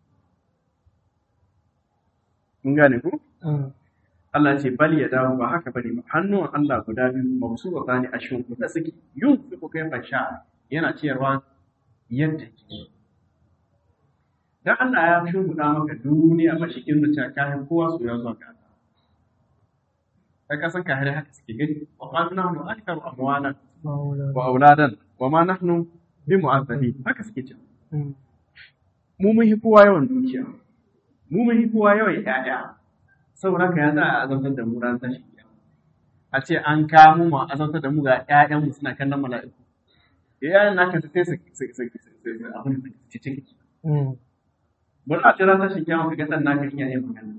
Mun gane ku? Mm. Allah ce bal ya dawo ba haka bane ba hannuwan Allah guda biyu masu wa bani a shin kuɗa suke yun su ku kai fasha yana ciyarwa yadda ke. Dan Allah ya shimfiɗa maka duniya ba shi kin da kayan kowa su ya zuwa ga Allah. Kai ka san ka hare haka suke gani wa qalu nahnu aktharu amwalan Ma'ula. wa auladan wa ma nahnu bi mu'azzabin haka suke cewa Mm. mu mun hi kowa yawan dukiya mu mun hi kowa yawan ƴaƴa saboda haka ya za a azabtar da mu ran tashi kiyama a ce an kamo mu a azabtar da mu ga ƴaƴan mu suna kallon mala'iku ƴaƴan naka sai su su su su abin da ci ciki Mm. bari a ce ran tashi kiyama ka ga dan naka in yayin magana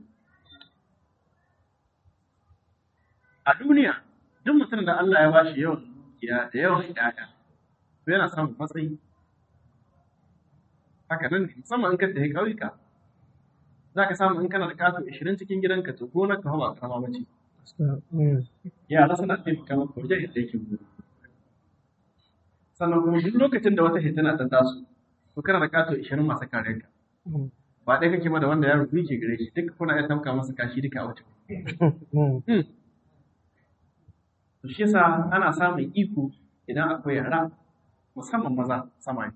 a duniya duk mutum da Allah ya bashi yawan dukiya da yawan ƴaƴa to yana samun matsayi haka nan ne musamman in ka tafi ƙauyuka za ka samu in kana da kato 20 cikin gidanka to gonar ka ba karama bace Gaskiya. Mm. yara suna taimaka maka wajen yadda yake gudu sannan kuma duk lokacin da wata hitina ta taso to kana da kato 20 masu kare ka Mm. ba ɗaya kake ba da wanda yaro biyu ke gare shi duka kuna iya tamka masa kashi duka a wuce Mm. to shi yasa ana samun iko idan akwai yara musamman maza samari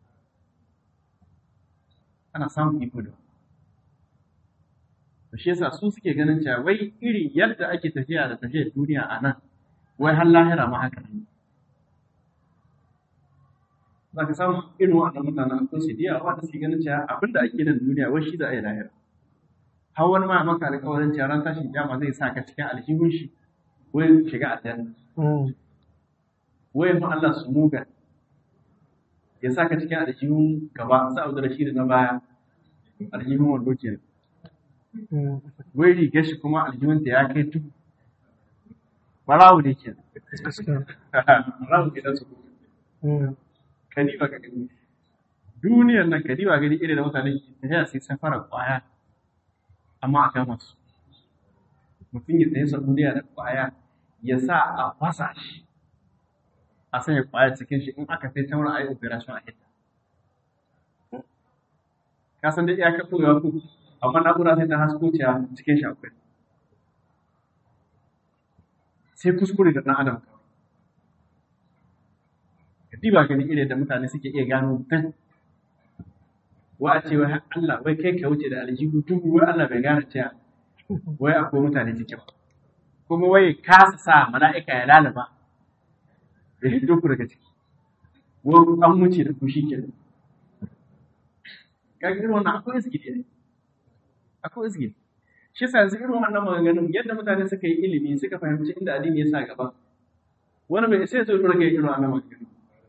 ana samun iko da to shi yasa su suke ganin cewa wai irin yadda ake tafiya da tafiyar duniya a nan wai har lahira ma haka ne za ka samu irin waɗannan mutanen akwai su diya wanda suke ganin cewa abin da ake nan duniya wai shi za a yi lahira har wani ma maka alƙawarin cewa ran tashin kiyama zai sa ka cikin aljihun shi wai shiga aljanna Mm. wai ma Allah su muga ya sa ka cikin aljihun gaba sa abu da shi da na baya aljihun wando ke Mm. wai rigar shi kuma aljihun ta ya kai tudu barawu ne ke Gaskiya. barawu ke da su Mm. kadiba ka gani duniyar nan kadiba gani irin da mutane ke tafiya sai safara kwaya amma a kama su mutum ya tsaye saudiya da kwaya ya sa a fasa shi a sanya kwaya cikin shi in aka sai ta wurin ayi operation a hita ka san dai iyakar tsoyewa ku amma na'ura sai ta hasko ciya cikin shi akwai sai kuskure da ɗan adam kadiba gani irin da mutane suke iya gano mutum wa a ce wai Allah wai kai ka wuce da aljihu dubu wai Allah bai gane cewa wai akwai mutane cikin ba kuma wai kasa sa mala'ika ya lalaba da hiddo ku daga ciki wani an wuce da ku shikenan kaga irin wannan akwai iski ne akwai iski shi yasa yanzu irin wannan maganganun yadda mutane suka yi ilimi suka fahimci inda addini ya sa gaba wani bai sai zo dora kai irin wannan maganganun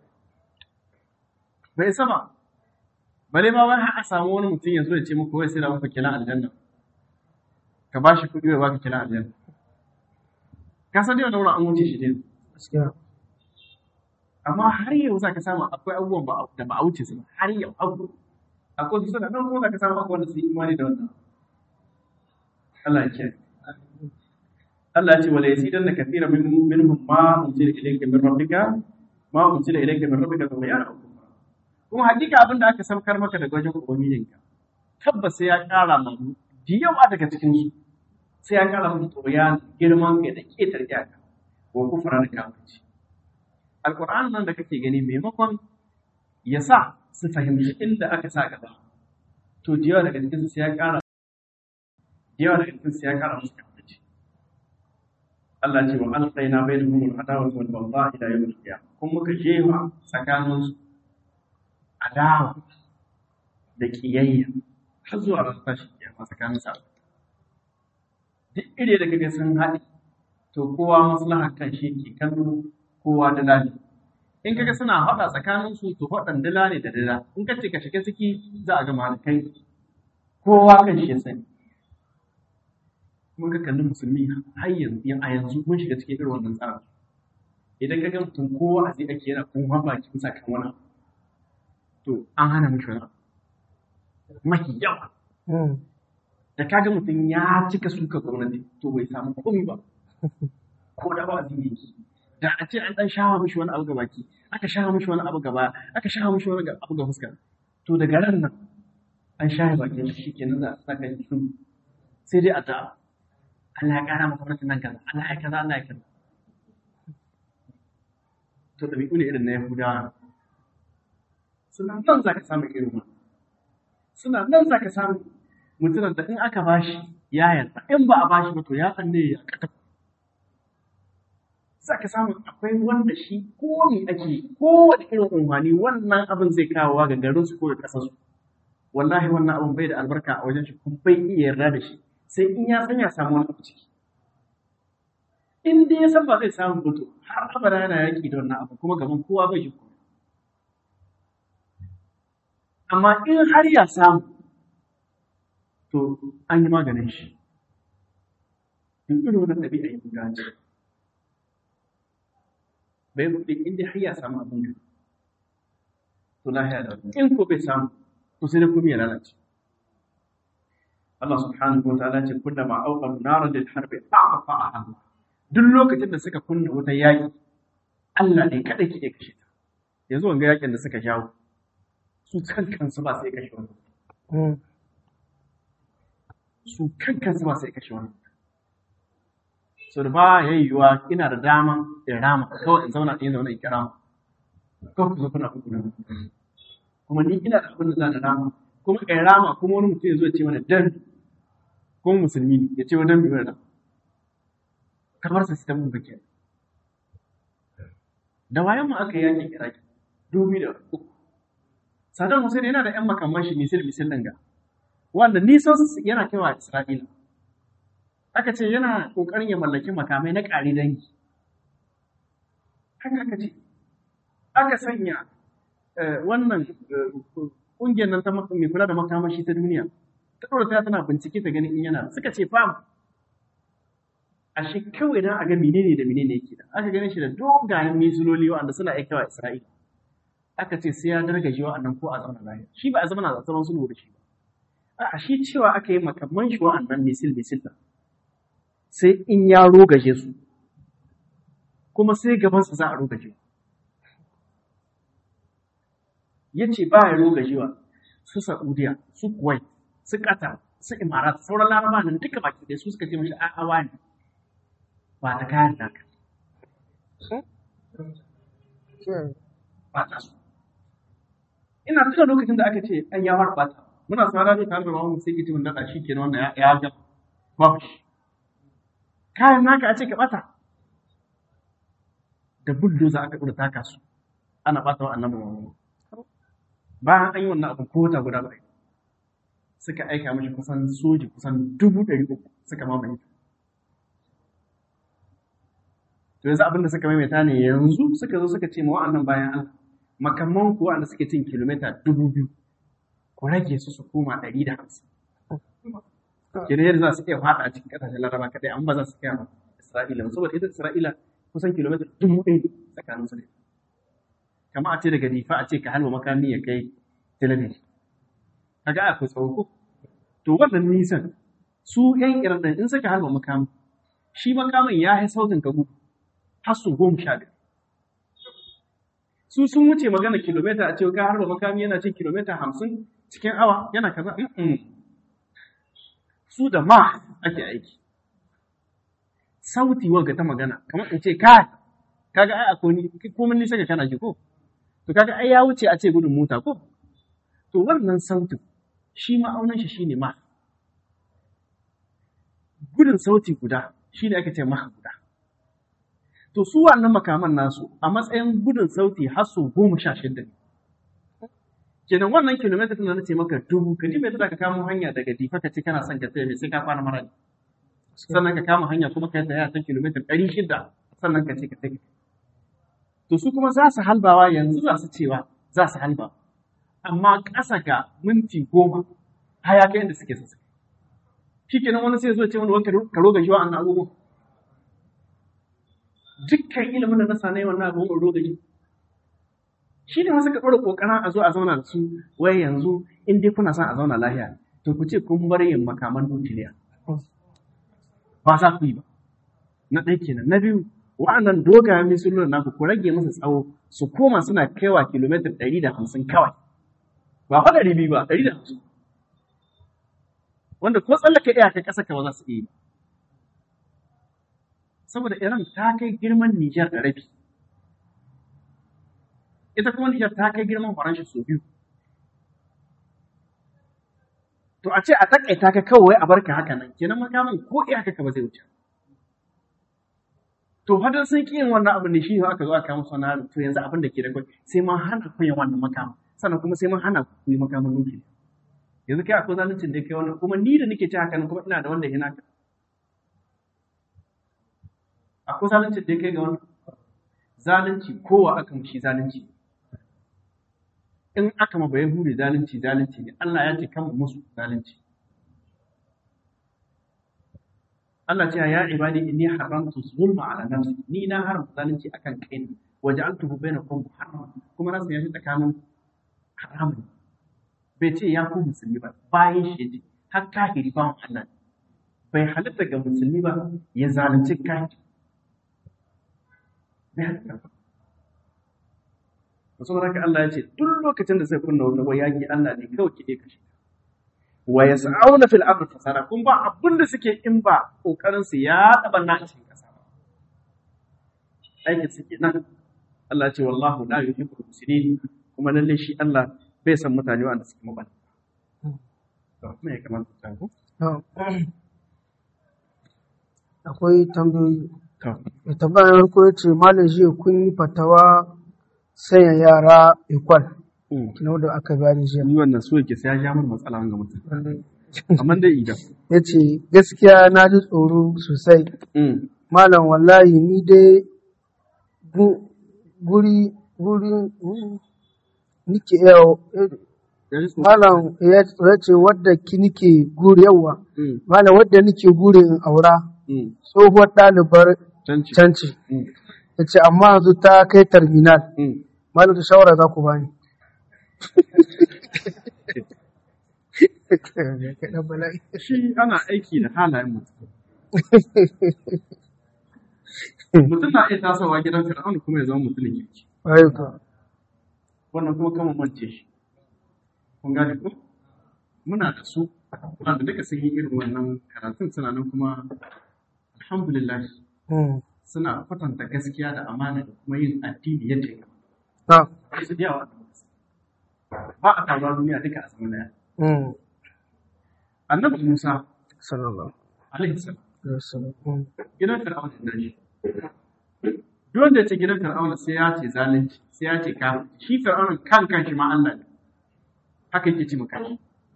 bai sama bare ma wani a samu wani mutum ya zo ya ce muku wai sai da muku kilan aljanna ka ba shi kuɗi ya baka kilan aljanna ka san dai wannan wurin an wuce shi ne gaskiya amma har yau za ka samu akwai abubuwan ba da ba a wuce su ba har yau abu akwai su suna nan kuma za ka samu akwai wanda su yi imani da wannan Allah ya kiyaye Allah ya ce wala yasidanna kathira min minhum ma unzila ilayka min rabbika ma unzila ilayka min rabbika tughyan kuma hakika abin da aka saukar maka daga wajen ubangijinka tabbas sai ya ƙara ma da yawa daga cikin su sai ya ƙara musu tsoron girman kai da ƙetar iyaka wa kufra da kafirci alƙur'an nan da kake gani maimakon ya sa su fahimci inda aka sa gaba to da yawa daga cikin su sai ya ƙara da yawa daga cikin su sai ya ƙara musu kafirci Allah ce wa alqaina bainahum al-adawata wal baghdha ila yawm al-qiyamah kun muka jefa tsakanin su adawa da kiyayya har zuwa ran tashi kiyama tsakanin sa duk ire da kake sun haɗe to kowa maslahar kan shi ke kallo kowa da lani in kaga suna haɗa tsakanin su to haɗan dila ne da dila in ka ce ka shiga ciki za a gama da kai kowa kan shi ya sani mun ga kallon musulmi har yanzu a yanzu mun shiga cikin irin wannan tsarin idan ka ga mutum kowa a zai ake yana kuma baki bisa kan wani abu, to an hana mishi wani abu mafi yawa Mm. da kaga mutum ya cika suka gwamnati to bai samu komi ba ko da ba zai yi da a ce an dan shawa mishi wani abu ga baki aka shawa mishi wani abu gaba aka shawa mishi wani abu ga fuska to daga ran nan an shaye bakin shi kenan za a saka shi su sai dai a ta Allah ya kara maka gwamnatin nan kaza Allah ya kaza Allah ya kaza to dabi'u ne irin na Yahudawa suna nan za ka samu irin wannan suna nan za ka samu mutumin da in aka bashi ya yarda in ba a bashi ba to ya tsanne ya kata za ka samu akwai wanda shi ko me ake kowane irin umarni wannan abin zai kawo ga garin su ko ga kasar su wallahi wannan abin bai da albarka a wajen shi kuma bai iya yarda da shi sai in ya san ya samu wani abu ciki in dai ya san ba zai samu fito har abada yana yaki da wannan abu kuma gaban kowa bai shi komai amma in har ya samu to an yi maganin shi in irin wannan ɗabi'a ya guda ce bai buɗe inda har ya samu abin da to lahiya da wani in ko bai samu to sai da kuma ya lalace Allah subhanahu wa ta'ala ce kullama awqadu naran lil harbi a'fa Allah duk lokacin da suka kunna wata yaƙi Allah ne kadai ke kashe ta yanzu wanga yaƙin da suka jawo su kan kansu ba sai kashe wani Mm. su kan kansu ba sai kashe wani so da ba ya yiwuwa ina da dama in rama kawai in zauna in zauna in kira mu kawai ku zo kuna kuku na kuma ni ina da abin da za na rama kuma in rama kuma wani mutum ya zo ya ce mana dan kuma musulmi ne ya ce wa dan biyar da kamar sa sitan mun bake da wayan mu aka yaki iraki dubi da uku Saddam Hussein yana da 'yan makamman shi misil misil ɗin ga wanda nisan yana kaiwa Isra'ila. Aka ce yana ƙoƙarin ya mallaki makamai na ƙari dangi. Haka aka ce, aka sanya eh, wannan eh, ƙungiyar nan ta mak- mai kula da makamashi ta duniya, ta ɗora ta tana bincike ta ganin in yana suka ce fam. A shi kawai na a ga menene da menene yake da. Aka ganin shi da dogayen misiloli wanda suna iya kaiwa Isra'ila. Aka ce sai ya dargaje wa'annan ko a zauna lafiya. Shi ba a zama na zaman sulhu da shi ba. A'a shi cewa aka yi makamman shi wa'annan misil misil ɗin. Sai in ya rogaje su, kuma sai gabansa za a rogaje. Ya ce ba ya rogajewa su Saudiya, su Kuwait, su Qatar, su Imarat, sauran laraba nan duka baki ɗaya su suka ce mashi a'a ne ba ta kayan naka, Sure. ba ta su. Ina tuna lokacin da aka ce an ya fara bata. Muna sa radio tare da mamu sai kici mun daɗa shi kenan wannan ya ya ga babu shi. Kayan naka a ce ka bata. Da bulldozer aka ɗora taka su. ana ɓata wa annabi Muhammad bayan an yi wannan abin ko wata guda ba suka aika mashi kusan soji kusan dubu ɗari uku suka mamaye to yanzu abin da suka maimaita ne yanzu suka zo suka ce ma wa'annan bayan Allah makamman kuwa wanda suke cin kilomita dubu biyu ku rage su su koma ɗari da hamsin kenan yadda za su iya faɗa a cikin ƙasashen laraba kaɗai an ba za su kai Isra'ila ba saboda ita Isra'ila kusan kilomita dubu ɗaya ne tsakanin su ne kamar a ce daga difa a ce ka halwa makami ya kai talabijin kaga akwai tsawo ko to wannan nisan su yan iran ɗin in suka halwa makami shi makamin ya yi sautin ka gudu har su goma sha biyar su sun wuce magana kilomita a ce ka harba makami yana cin kilomita hamsin cikin awa yana kaza Mm-mm. su da ma ake aiki sauti wanga ta magana kamar in ce kai kaga ai akwai ni komai nisa ga kana ji ko to kaga ai ya wuce a ce gudun mota ko to wannan sautin shi ma'aunin shi shine ma gudun sauti guda shine ake ce ma guda to su wannan makaman nasu a matsayin gudun sauti har su goma sha shida ne kenan wannan kilomita tana nace maka dubu ka ji mai tada ka kamo hanya daga difa ka ce kana son ka tsaye sai ka kwana mara sannan ka kama hanya kuma ka yi tsaya ta kilomita ɗari shida sannan ka ce ka tsaye to su kuma za su halbawa yanzu za su cewa za su halba amma ƙasa ga minti goma haya kai inda suke sassa shi kenan wani sai zo ce wani wanka ka roga shi wa'annan abubuwa dukkan ilimin da na sanai wannan abubuwan roga shi shi ne wasu ka ɗora ƙoƙarin a zo a zauna da su wai yanzu in dai kuna son a zauna lahiya to ku ce kun bar yin makaman nukiliya ba za ku yi ba na ɗaya kenan na biyu wa'annan dogayen misalolin naku ku rage musu tsawo su koma suna kaiwa kilomita ɗari da hamsin kawai ba fa ɗari biyu ba ɗari da hamsin wanda ko tsallaka iyaka ƙasa ka ba za su iya yi saboda Iran ta kai girman Nijar da rabi ita kuma Nijar ta kai girman Faransa sau biyu to a ce a takaita ka kawai a barka haka nan kenan makamin ko iyaka ka ba zai wuce to hadin sun ƙi yin wannan abu ne shi aka zo aka musu wannan to yanzu abin da ke da kwai sai mun hana ku yin wannan makamin sannan kuma sai mun hana ku yi makamin nukiliya yanzu kai akwai zaluncin da kai wannan kuma ni da nake ci haka nan kuma ina da wanda yana ka akwai zaluncin da kai ga wannan zalunci kowa aka mushi zalunci in aka ma bayan hure zalunci zalunci ne Allah ya ce kan musu zalunci Allah ce ya ibadi inni haramtu zulma ala nafsi ni na haramta zalunci akan kaina waja'altuhu bainakum muharram kuma na sanya shi tsakanin haramun bai ce ya ku musulmi ba bayan shi yace har kafiri ba Allah bai halatta ga musulmi ba ya zalunci kafiri bai halatta ba saboda haka Allah ya ce duk lokacin da sai kunna wata wai yaki Allah ne kawai ke kashe wa yas'auna fil ardi fasada kun ba abin da suke in ba kokarin su ya taba na cikin kasa ba aikin suke nan Allah ce wallahu la yuhibbul mufsidin kuma lalle shi Allah bai san mutane wanda suke mabana to me ya kamata ta ku akwai tambayoyi to mai tambayar farko ya ce malam jiya kun yi fatawa sanya yara ikwal kina da aka bayani jiya ni wannan so yake sai ya ja mana matsala ga mutum amma dai idan ya ce gaskiya na ji tsoro sosai malam wallahi ni dai gu- guri guri mm, nike yawo malam ya ya ce wadda ki nike guri yawa malam wadda nike guri in aura tsohuwar ɗalibar canci canci ya ce amma yanzu ta kai terminal malam da shawara za ku bani Kaɗan bala'i. shi ana aiki da halayen mutum mutum na iya tasowa gidan fir'auna kuma ya zama mutumin kirki Ayyuka. wannan kuma kama mance shi kun gane ko muna da su wanda duka sun yi irin wannan karatun suna nan kuma alhamdulillah Mm. suna kwatanta gaskiya da amana da kuma yin addini yadda ya Na. kamata su da yawa ba a taruwa duniya duka a zaman daya Mm. annabi musa Sallallahu alaihi salam alaihi wasallam. Mm. gidan fir'auna da shi duk wanda ya ce gidan fir'auna sai ya ce zalunci sai ya ce kafirci shi fir'auna kan kan shi ma Allah ne haka yake ci maka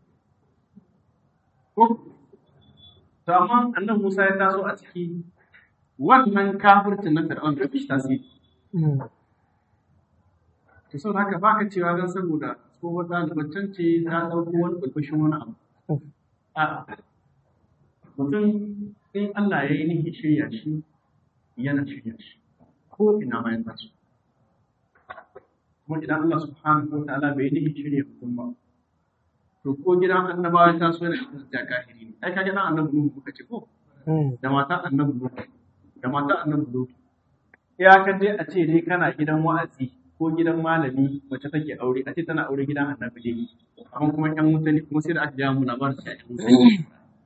ko to amma annabi Musa ya taso a ciki wannan kafircin na fir'auna da shi tasiri to sau haka ba ka cewa don saboda tsohon ɗalibancin ce ta ɗauko wani ɓarɓashin wani abu a mutum in Allah ya yi nihi shirya shi yana shirya shi ko ina bayan taso kuma idan Allah subhanahu wa ta'ala bai nihi shirya mutum ba to ko gidan annabawa ta so yana da kahiri ne ai kaga dan annabi Nuhu muka ce ko da mata annabi Nuhu da mata annabi Nuhu ya kan dai a ce dai kana gidan wa'azi ko gidan malami mace take aure a ce tana aure gidan annabi ne amma kuma yan wuta ne kuma sai da aka gaya mu labarin sai yan wuta ne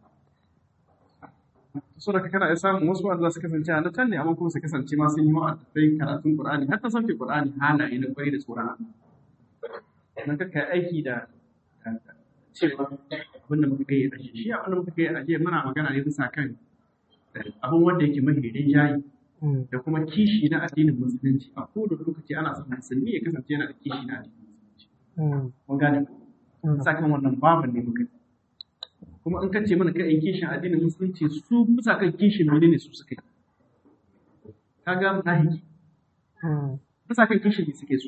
so da kana ya samu wasu wanda su kasance a nan ne amma kuma su kasance ma sun yi wa'azai karatun Qur'ani har ta sauke Qur'ani halaye na kwai da tsoron nan ka kai aiki da cewa abin da muka kai a shi abin da muka kai a jiya muna magana ne bisa kan abin wanda yake mahirin jayi da kuma kishi na addinin musulunci a kowane lokaci ana son musulmi ya kasance yana da kishi na addinin musulunci mun gane sakan wannan babu ne muka kuma in kace mana kai kishin addinin musulunci su bisa kan kishin ne ne su suka yi kaga munafiki bisa kan kishin ne suke su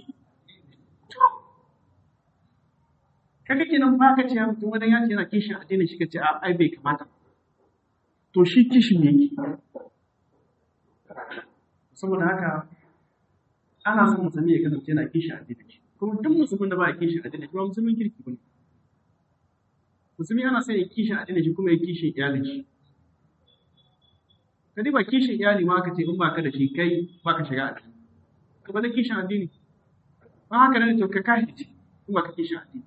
kaga kenan ba ka ce mutum wani ya ce yana kishin addinin shi ka ce a ai bai kamata to shi kishin ne yake saboda haka ana son musulmi ya kasance yana kishi a shi kuma duk musulmin da ba ya kishi a shi ba musulmin kirki ba ne musulmi ana son ya kishi a shi kuma ya kishi iyalin shi ka ba kishin iyali ma ka ce in ba ka da shi kai ba ka shiga addini ka ba da kishin addini ba haka ne to ka kashi ce in ba ka kishin addini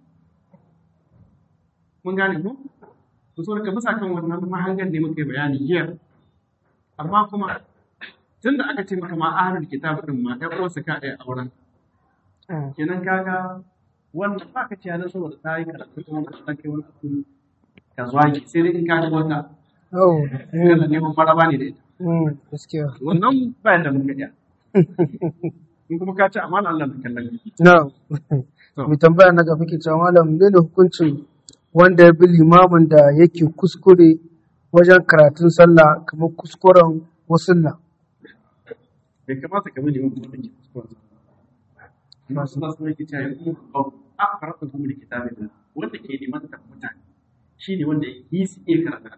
mun gane mu to so ka bisa kan wannan mahangan ne muka yi bayani jiya amma kuma tun da aka ce maka ma ahlul kitab din ma ɗan uwansa ka ɗaya auren kenan kaga wanda ba ka ce yana saboda ta yi karatu kuma ka ta kai wani abu ka zuwa ki sai dai in ka ji wata Oh, kana neman maraba ne da ita gaskiya. wannan ba yadda mun gaɗa in kuma ka ci amana Allah na kallon ki Na, mai tambaya na gaba ke cewa malam ne da hukuncin wanda ya bi limamin da yake kuskure wajen karatun sallah kamar kuskuren wasulla. bai kamata ka bi liman kuma da ke kuskuren ba su nasu yake cewa ya kuma kawo a karatu kuma da kitabin Allah wanda ke neman ta mutane shi ne wanda yi su iya karatu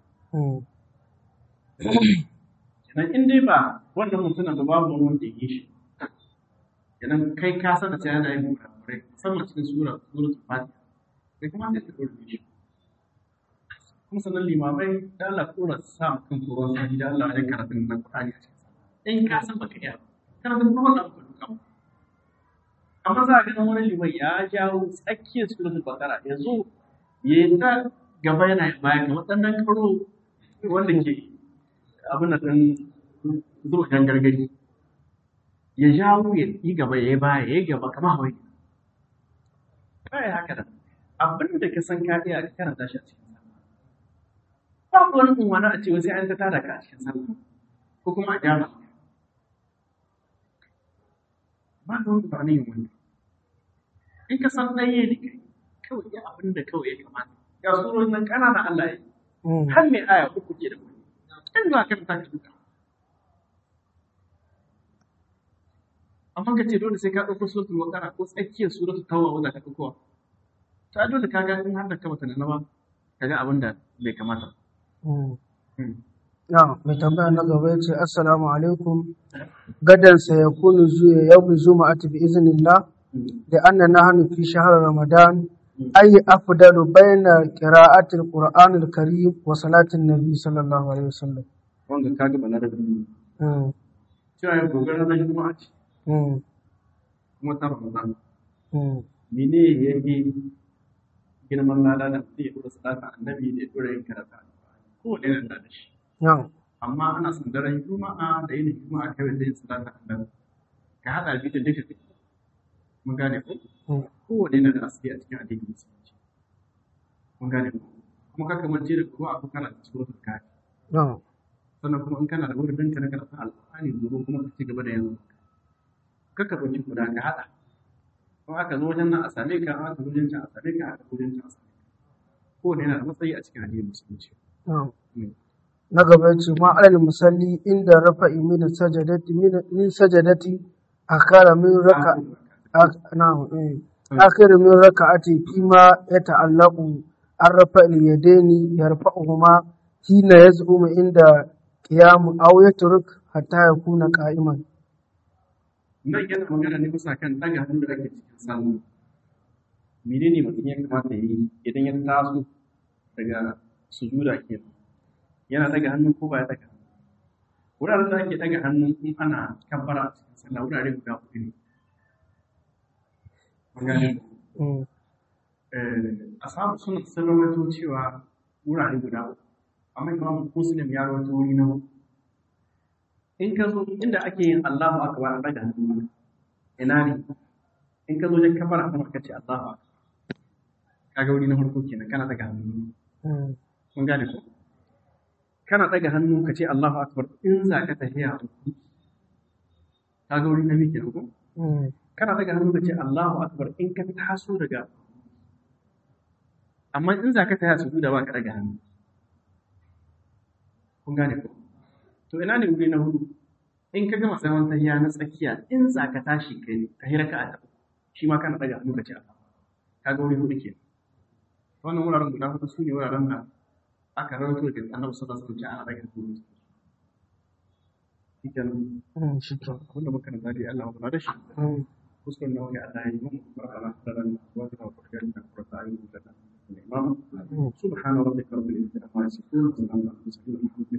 kenan in dai ba wannan mutumin da babu wani wanda ya yi shi kenan kai ka san da cewa yana yin kurakurai musamman cikin sura suratul fatiha bai kamata ya ɗora shi kuma sannan limamai da Allah kora sa mu kan koron sani da Allah wajen karatun nan Qur'ani a cikin in ka san baka iya karatun kuma wannan ba duka amma za a ga wani liman ya jawo tsakiyar suratul baqara ya zo ya yi ta gaba yana yin baya kamar ɗan nan karo wanda ke abin da ɗan zuwa ɗan gargari ya jawo ya yi gaba ya yi baya ya yi gaba kamar hawaii kai haka da abin da ka san ka iya ka karanta shi a cikin sallah babu wani unwana a cewa sai an ta tada ka a cikin sallah ko kuma a gyara ba da wani ba yin wani in ka san ɗaya ne kai kawai ya abin da kawai ya kamata ga surorin nan ƙanana Allah ya yi har mai aya uku ke da wani in za ka ta ka duka amma ka ce dole sai ka ɗauko suratul baqara ko tsakiyar suratul tawba wanda ka ɗauko ta dole ka ga in har da ka bata na ba ka ga abin da bai kamata Na, mai tambaya na gaba ya ce, Assalamu alaikum, gadan ya kunu zuwa yau zuma bi iznillah da anna nahnu fi shahr Ramadan ayi afdalu bayna qira'atil Qur'anil Karim wa salatin Nabi sallallahu alaihi wasallam. wanda ka ga bana da Mm, cewa ya gobe ranar juma'a ce mm, kuma ta ramadan mm, mene ya yi girman lada da mutum ya dora salata annabi da ya dora yin karata ko da yana da shi na, amma ana son daren juma'a da yin juma'a kawai da yin salata annabi ka haɗa biyu da duka mun gane ko mm, kowane yana da asali a cikin addinin musulunci mun gane ko kuma ka kamance da kuma akwai karanta suratul kafi na, sannan kuma in kana da wurin ka na karatun alƙur'ani gobe kuma ka ci gaba da yanzu kakka ɗauki guda ka haɗa in aka zo wajen nan a same ka aka zo wajen can a same ka aka zo wajen can a same ka kowane yana da matsayi a cikin addinin musulunci na gaba ya ce ma alal musalli inda rafa'i min sajadati min sajadati akara min raka na akhir min raka'ati fima yata'allaqu an rafa'il yadaini yarfa'uhuma hina yaz'umu inda qiyam aw yatruk hatta yakuna qa'iman nan yana magana ne kusa kan ɗaga hannu da ake cikin sallah menene mutum ya kamata ya yi idan ya taso daga sujuda kenan yana daga hannu ko ba ya daga hannu wuraren da ake daga hannu in ana kabbara a cikin sallah wurare guda huɗu ne a samu suna sun rawaito cewa wurare guda uku amma imam muslim ya rawaito wuri na huɗu in ka zo inda ake yin Allahu akbar daga hannu ina ne in ka zo wajen kabbara kuma ka ce Allahu akbar kaga wuri na farko kenan kana daga hannu kun gane ko kana ɗaga hannu ka ce Allahu Akbar in za ka tafiya ka ga wuri na miki ko kana ɗaga hannu ka ce Allahu Akbar in ka taso daga amma in za ka tafiya su da ba ka ɗaga hannu kun gane ko to ina ne wuri na hudu in ka gama zaman tahiya na tsakiya in za ka tashi kai ka hira ka a shi ma kana ɗaga hannu ka ce Allah ka ga wuri hudu kenan wannan wuraren guda hudu su ne wuraren da aka rawaito da annabi sallallahu alaihi wasallam ana daga su shikenan shikenan abinda muka nan dadi Allah ya da shi kuskuren da wani Allah ya yi mun barkana da ran wa ta farkar da furta ayyuka da imam subhana rabbika rabbil izzati amma yasifun wa salamun alal mursalin